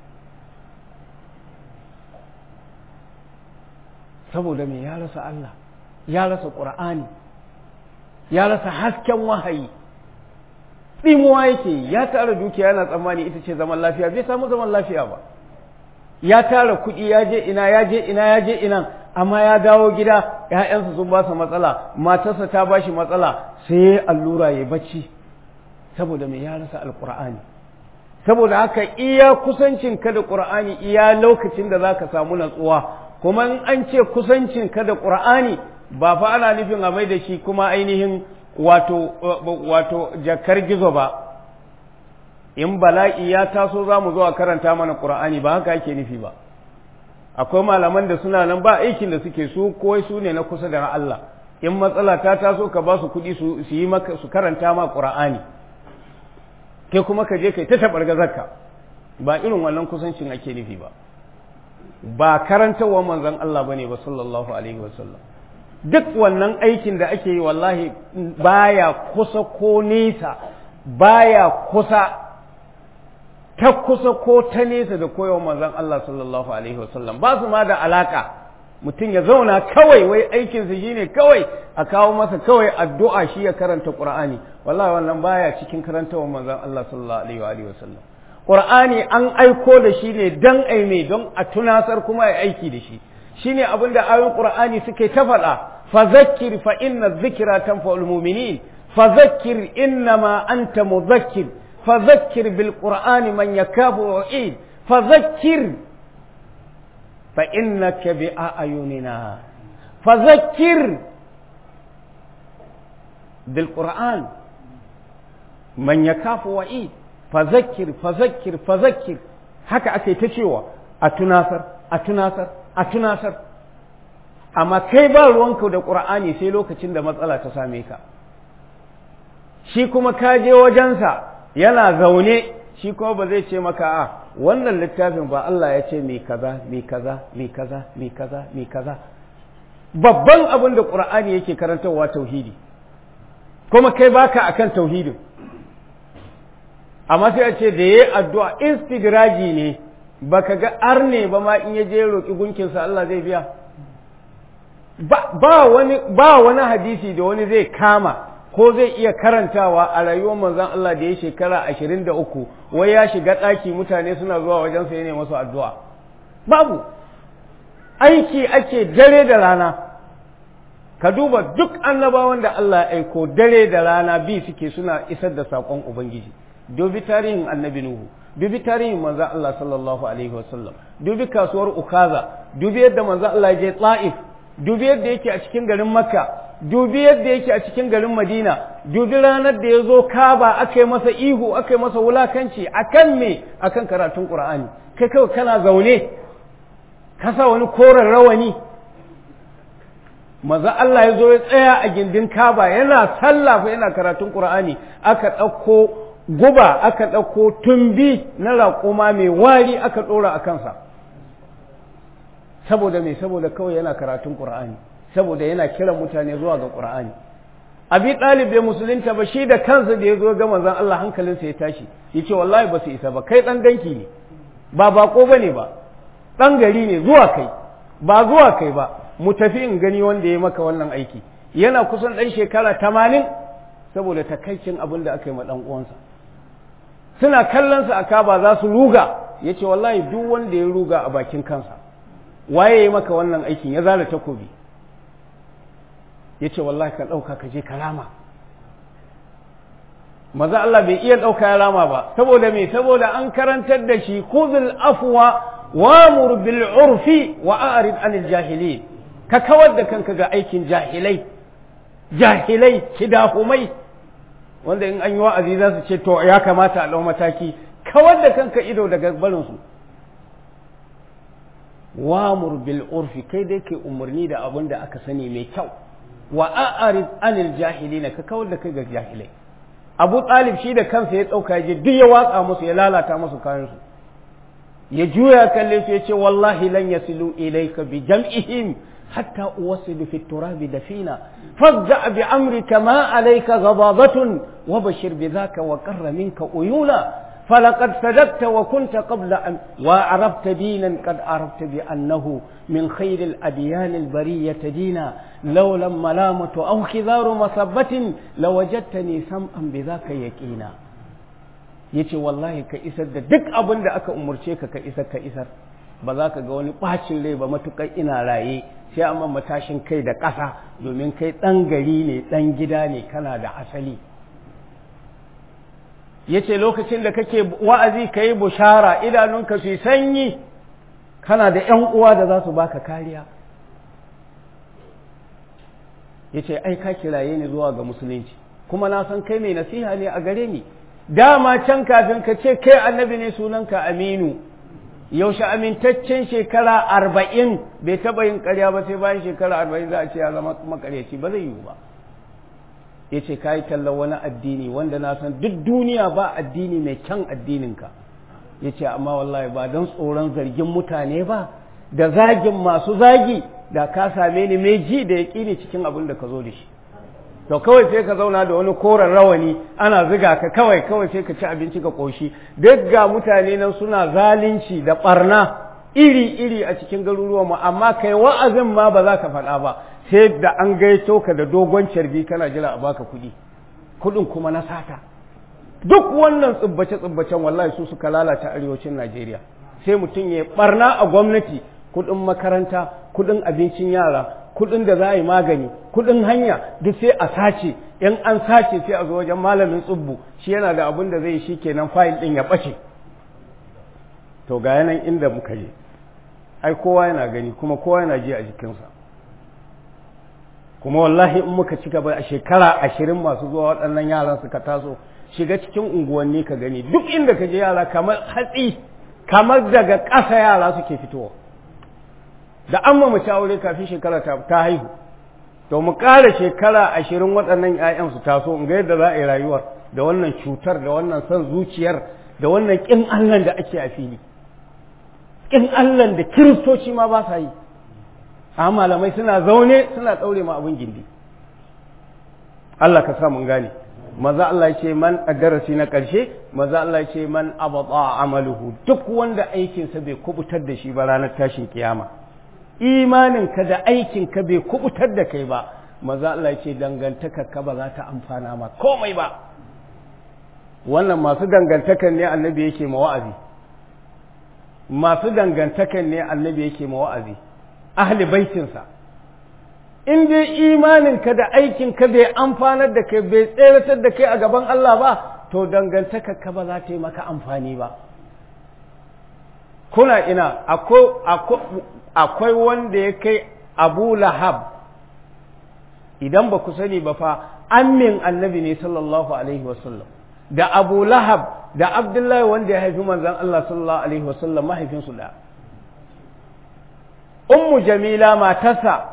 S1: saboda me ya rasa Allah ya rasa Qur'ani ya rasa hasken wahayi tsimuwa yake ya tara dukiya yana tsammani ita ce zaman lafiya bai samu zaman lafiya ba ya tara kuɗi ya je ina ya je ina ya je ina amma ya dawo gida ‘ya'yansa sun ba sa matsala matarsa ta ba shi matsala sai ya allura ya bacci saboda mai ya rasa alƙur'ani saboda haka iya kusancin ka da ƙur'ani iya lokacin da za ka samu natsuwa kuma in an ce kusancin ka da ƙur'ani ba fa ana nufin a mai da shi kuma ainihin wato wato jakar gizo ba in bala'i ya taso za mu zo a karanta mana ƙur'ani ba haka ake nufi ba akwai malaman da suna nan ba aikin da suke su kowai su ne na kusa da Allah in matsala ta taso ka ba su kuɗi su yi maka su karanta ma ƙur'ani kai kuma ka je kai ta taɓar gazarka ba irin wannan kusancin ake nufi ba ba karantarwa manzon Allah bane ba sallallahu alaihi wasallam duk wannan aikin da ake yi wallahi baya kusa ko nesa baya kusa ta kusa ko ta nesa da koyawa manzon Allah sallallahu alaihi wasallam ba su ma da alaka mutum ya zauna kawai wai aikinsa shine kawai a kawo masa kawai addu'a shi ya karanta Qur'ani wallahi wannan baya cikin karantawa manzon Allah sallallahu alaihi wasallam Qur'ani an aiko da shi ne dan aime don a tunasar kuma ya aiki da shi shine abin da ayoyin Qur'ani suke ta faɗa فذكر فإن الذكرى تنفع المؤمنين فذكر إنما أنت مذكر فذكر بالقرآن من يكاف وعيد فذكر فإنك بأعيننا فذكر بالقرآن من يكاف وعيد فذكر فذكر فذكر haka ake ta cewa a tunasar a tunasar a tunasar amma kai ba ruwanka da ƙur'ani sai lokacin da matsala ta same ka shi kuma ka je wajensa yana zaune shi kuma ba zai ce maka a wannan littafin ba Allah ya ce mai kaza mai kaza mai kaza mai kaza mai kaza babban abin da ƙur'ani yake karantarwa tauhidi kuma kai baka akan tauhidin amma sai a ce da yayi addu'a istidraji ne baka ga arne ba ma in ya je roƙi gunkinsa Allah zai biya ba wani ba wani hadisi da wani zai kama ko zai iya karantawa a rayuwar manzon Allah da ya shekara ashirin da uku wai ya shiga ɗaki mutane suna zuwa wajen sa ne masu addu'a babu aiki ake dare da rana ka duba duk annabawan da Allah ya aiko dare da rana bi suke suna isar da saƙon ubangiji dubi tarihin annabi nuhu dubi tarihin manzon Allah sallallahu alaihi wasallam dubi kasuwar ukaza dubi yadda manzon Allah ya je ta'if dubi yadda yake a cikin garin makka dubi yadda yake a cikin garin madina dubi ranar da ya zo kaba aka yi masa ihu aka yi masa wulakanci akan me akan karatun qur'ani kai kawai kana zaune ka sa wani koren rawani maza Allah ya zo ya tsaya a gindin kaba yana sallah yana karatun qur'ani aka ɗauko guba aka ɗauko tumbi na raƙuma mai wari aka ɗora a kansa saboda me saboda kawai yana karatun qur'ani saboda yana kiran mutane zuwa ga qur'ani abi ɗalib bai musulunta ba shi da kansa da ya zo ga manzon Allah hankalinsa ya tashi yace wallahi ba su isa ba kai dan danki ne ba bako bane ba dan gari ne zuwa kai ba zuwa kai ba mu tafi in gani wanda ya maka wannan aiki yana kusan dan shekara tamanin saboda takaicin abin da aka yi ma dan uwansa suna kallon sa aka ba za su ruga yace wallahi duk wanda ya ruga a bakin kansa waye ya maka wannan aikin ya zara takobi ya ce wallahi ka ɗauka ka je ka rama maza Allah bai iya ɗauka ya rama ba saboda me saboda an karantar da shi khudhul afwa wamur bil urfi wa a'rid anil jahilin ka kawar da kanka ga aikin jahilai jahilai kidahumai wanda in an yi wa'azi za su ce to ya kamata a ɗau mataki kawar da kanka ido daga barinsu wamur bil urfi kai dai kai umarni da abin da aka sani mai kyau wa a'rid anil jahilina ka kawar da kai ga jahilai abu talib shi da kansa ya ɗauka je duk ya watsa musu ya lalata musu kayansu ya juya kalle su ya ce wallahi lan yasilu ilayka bi jam'ihim hatta uwasilu fi turabi dafina fadda bi amrika ma alayka ghadabatun wa bashir bi dhaka wa qarra minka uyuna فلقد صدقت وكنت قبل أن وعرفت دينا قد عرفت بأنه من خير الأديان البرية دينا لولا الملامة أو خذار مصبة لوجدتني سمعا بذاك يقينا yace wallahi ka isar da duk abin da aka umarce ka ka isar ka isar ba za ka ga wani ɓacin rai ba matuƙar ina raye sai amma matashin kai da ƙasa domin kai ɗan gari ne ɗan gida ne kana da asali ya ce lokacin da kake wa'azi ka yi bushara idanunka su sanyi kana da ‘yan uwa da za su baka kariya ya ce ai ka kiraye ni zuwa ga musulunci kuma na san kai mai nasiha ne a gare ni dama can kafin ka ce kai annabi ne sunanka aminu yaushe amintaccen shekara arba'in bai taɓa yin ƙarya ba sai bayan shekara arba'in za a ce ya zama makaryaci ba zai yiwu ba ya ce ka yi tallar wani addini wanda na san duk duniya ba addini mai kyan addininka ya ce amma wallahi ba don tsoron zargin mutane ba da zagin masu zagi da ka same ni mai ji da ya ƙini cikin abin da ka zo da shi to kawai sai ka zauna da wani koren rawani ana ziga ka kawai kawai sai ka ci abinci ka ƙoshi duk ga mutane nan suna zalunci da ɓarna iri-iri a cikin garuruwan mu amma kai wa'azin ma ba za ka faɗa ba sai da an gaito ka da dogon carbi kana jira a baka kuɗi kuɗin kuma na sata duk wannan tsubbace-tsubbacen wallahi su suka lalata arewacin Najeriya sai mutum ya barna a gwamnati kuɗin makaranta kuɗin abincin yara kuɗin da za a yi magani kuɗin hanya duk sai a sace in an sace sai a zo wajen malamin tsubbu shi yana da abin da zai shi kenan fayil ɗin ya ɓace to ga yanan inda muka je ai kowa yana gani kuma kowa yana ji a jikinsa kuma wallahi in muka ci gaba a shekara ashirin masu zuwa waɗannan yaran suka taso shiga cikin unguwanni ka gani duk inda ka je yara kamar hatsi kamar daga ƙasa yara suke fitowa da an mu ci aure kafin shekara ta haihu to mu ƙara shekara ashirin waɗannan 'ya'yan su taso in ga yadda za a yi rayuwar da wannan cutar da wannan son zuciyar da wannan ƙin Allah da ake a fili ƙin Allah da kiristoci ma ba sa yi a malamai suna zaune suna ɗaure ma abin gindi Allah ka sa mun gane maza Allah ya ce man a darasi na ƙarshe maza Allah ya ce man abata amaluhu duk wanda aikinsa bai kubutar da shi ba ranar tashin kiyama imaninka da aikinka bai kubutar da kai ba maza Allah ya ce dangantakarka ba za ta amfana ma komai ba wannan masu dangantakan ne annabi yake ma wa'azi masu dangantakan ne annabi yake ma wa'azi ahli baitinsa in dai imaninka da aikinka bai amfanar da kai bai tseratar da kai a gaban Allah ba to dangantakarka ba za ta yi maka amfani ba kuna ina akwai wanda ya kai abu lahab idan ba ku sani ba fa amin annabi ne sallallahu alaihi wasallam da abu lahab da abdullahi wanda ya haifi manzan Allah sallallahu alaihi wasallam mahaifinsu da ummu jamila matarsa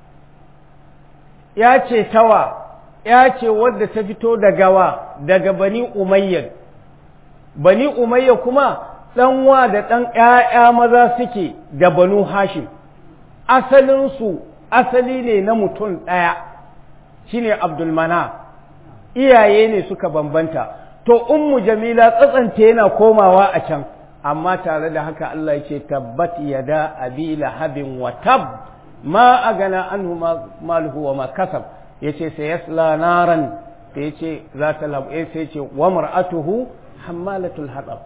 S1: ya ce tawa ya ce wadda ta fito daga wa daga bani umayya bani umayya kuma ɗanwa da ɗan ‘ya'ya maza suke da banu hashim asalinsu asali ne na mutum ɗaya shine abdulmana iyaye ne suka bambanta to ummu jamila tsatsanta yana komawa a can amma tare da haka Allah ya ce tabbat yada abi lahabin wa tab ma agana anhu maluhu wa ma kasab yace sai yasla naran da yace za ta labu sai yace wa mar'atuhu hammalatul hatab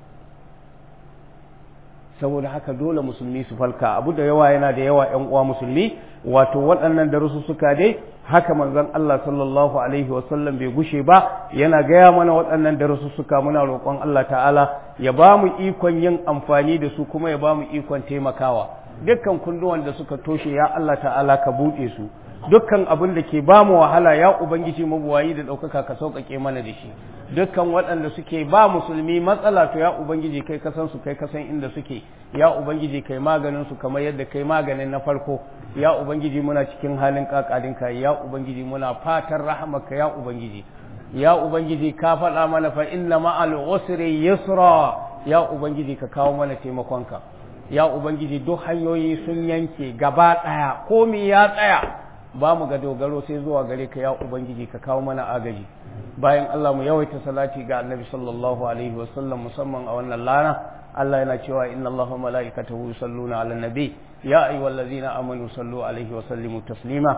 S1: saboda haka dole musulmi su falka abu da yawa yana da yawa yan uwa musulmi wato waɗannan darusu suka dai haka manzon Allah sallallahu alaihi wasallam bai gushe ba yana gaya mana waɗannan darusu suka muna roƙon Allah ta'ala ya ba mu ikon yin amfani da su kuma ya ba mu ikon taimakawa dukkan kunduwan da suka toshe ya Allah ta'ala ka buɗe su dukkan abin da ke ba mu wahala ya ubangiji mabuwayi da ɗaukaka ka sauƙaƙe mana da shi dukkan waɗanda suke ba musulmi matsala to ya ubangiji kai kasan su kai kasan inda suke ya ubangiji kai maganin su kamar yadda kai maganin na farko ya ubangiji muna cikin halin kakadin ka ya ubangiji muna fatan rahamaka ya ubangiji ya ubangiji ka faɗa mana fa inna ma'al usri yusra ya ubangiji ka kawo mana taimakonka ya ubangiji duk hanyoyi sun yanke gaba ɗaya komi ya tsaya ba mu ga dogaro sai zuwa gare ka ya ubangiji ka kawo mana agaji bayan Allah mu yawaita salati ga annabi sallallahu alaihi wasallam musamman a wannan lana Allah yana cewa inna Allah wa mala'ikatahu yusalluna 'alan nabi ya ayyuhallazina amanu sallu alaihi wa sallimu taslima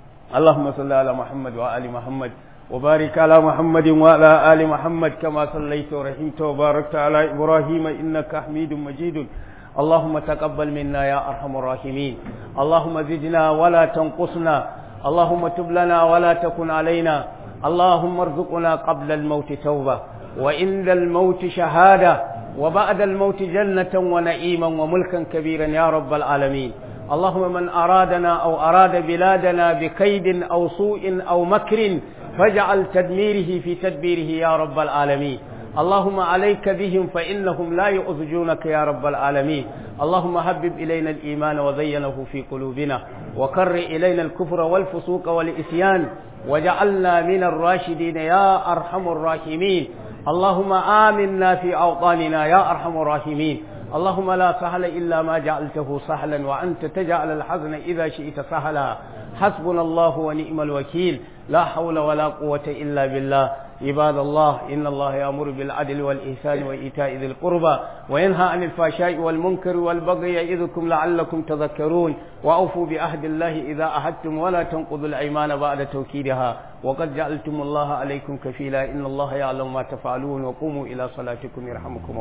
S1: اللهم صل على محمد وآل محمد وبارك على محمد وعلى آل محمد كما صليت ورحمت وباركت على إبراهيم إنك حميد مجيد اللهم تقبل منا يا أرحم الراحمين اللهم زدنا ولا تنقصنا اللهم تب لنا ولا تكن علينا اللهم ارزقنا قبل الموت توبة وعند الموت شهادة وبعد الموت جنة ونعيما وملكا كبيرا يا رب العالمين اللهم من أرادنا أو أراد بلادنا بكيد أو سوء أو مكر فاجعل تدميره في تدبيره يا رب العالمين اللهم عليك بهم فإنهم لا يؤذجونك يا رب العالمين اللهم هبب إلينا الإيمان وزينه في قلوبنا وكر إلينا الكفر والفسوق والإسيان وجعلنا من الراشدين يا أرحم الراحمين اللهم آمنا في أوطاننا يا أرحم الراحمين اللهم لا سهل إلا ما جعلته سهلا وأنت تجعل الحزن إذا شئت سهلا حسبنا الله ونعم الوكيل لا حول ولا قوة إلا بالله عباد الله إن الله يأمر بالعدل والإحسان وإيتاء ذي القربى وينهى عن الفحشاء والمنكر والبغي يعظكم لعلكم تذكرون وأوفوا بعهد الله إذا عهدتم ولا تنقضوا الأيمان بعد توكيدها وقد جعلتم الله عليكم كفيلا إن الله يعلم ما تفعلون وقوموا إلى صلاتكم يرحمكم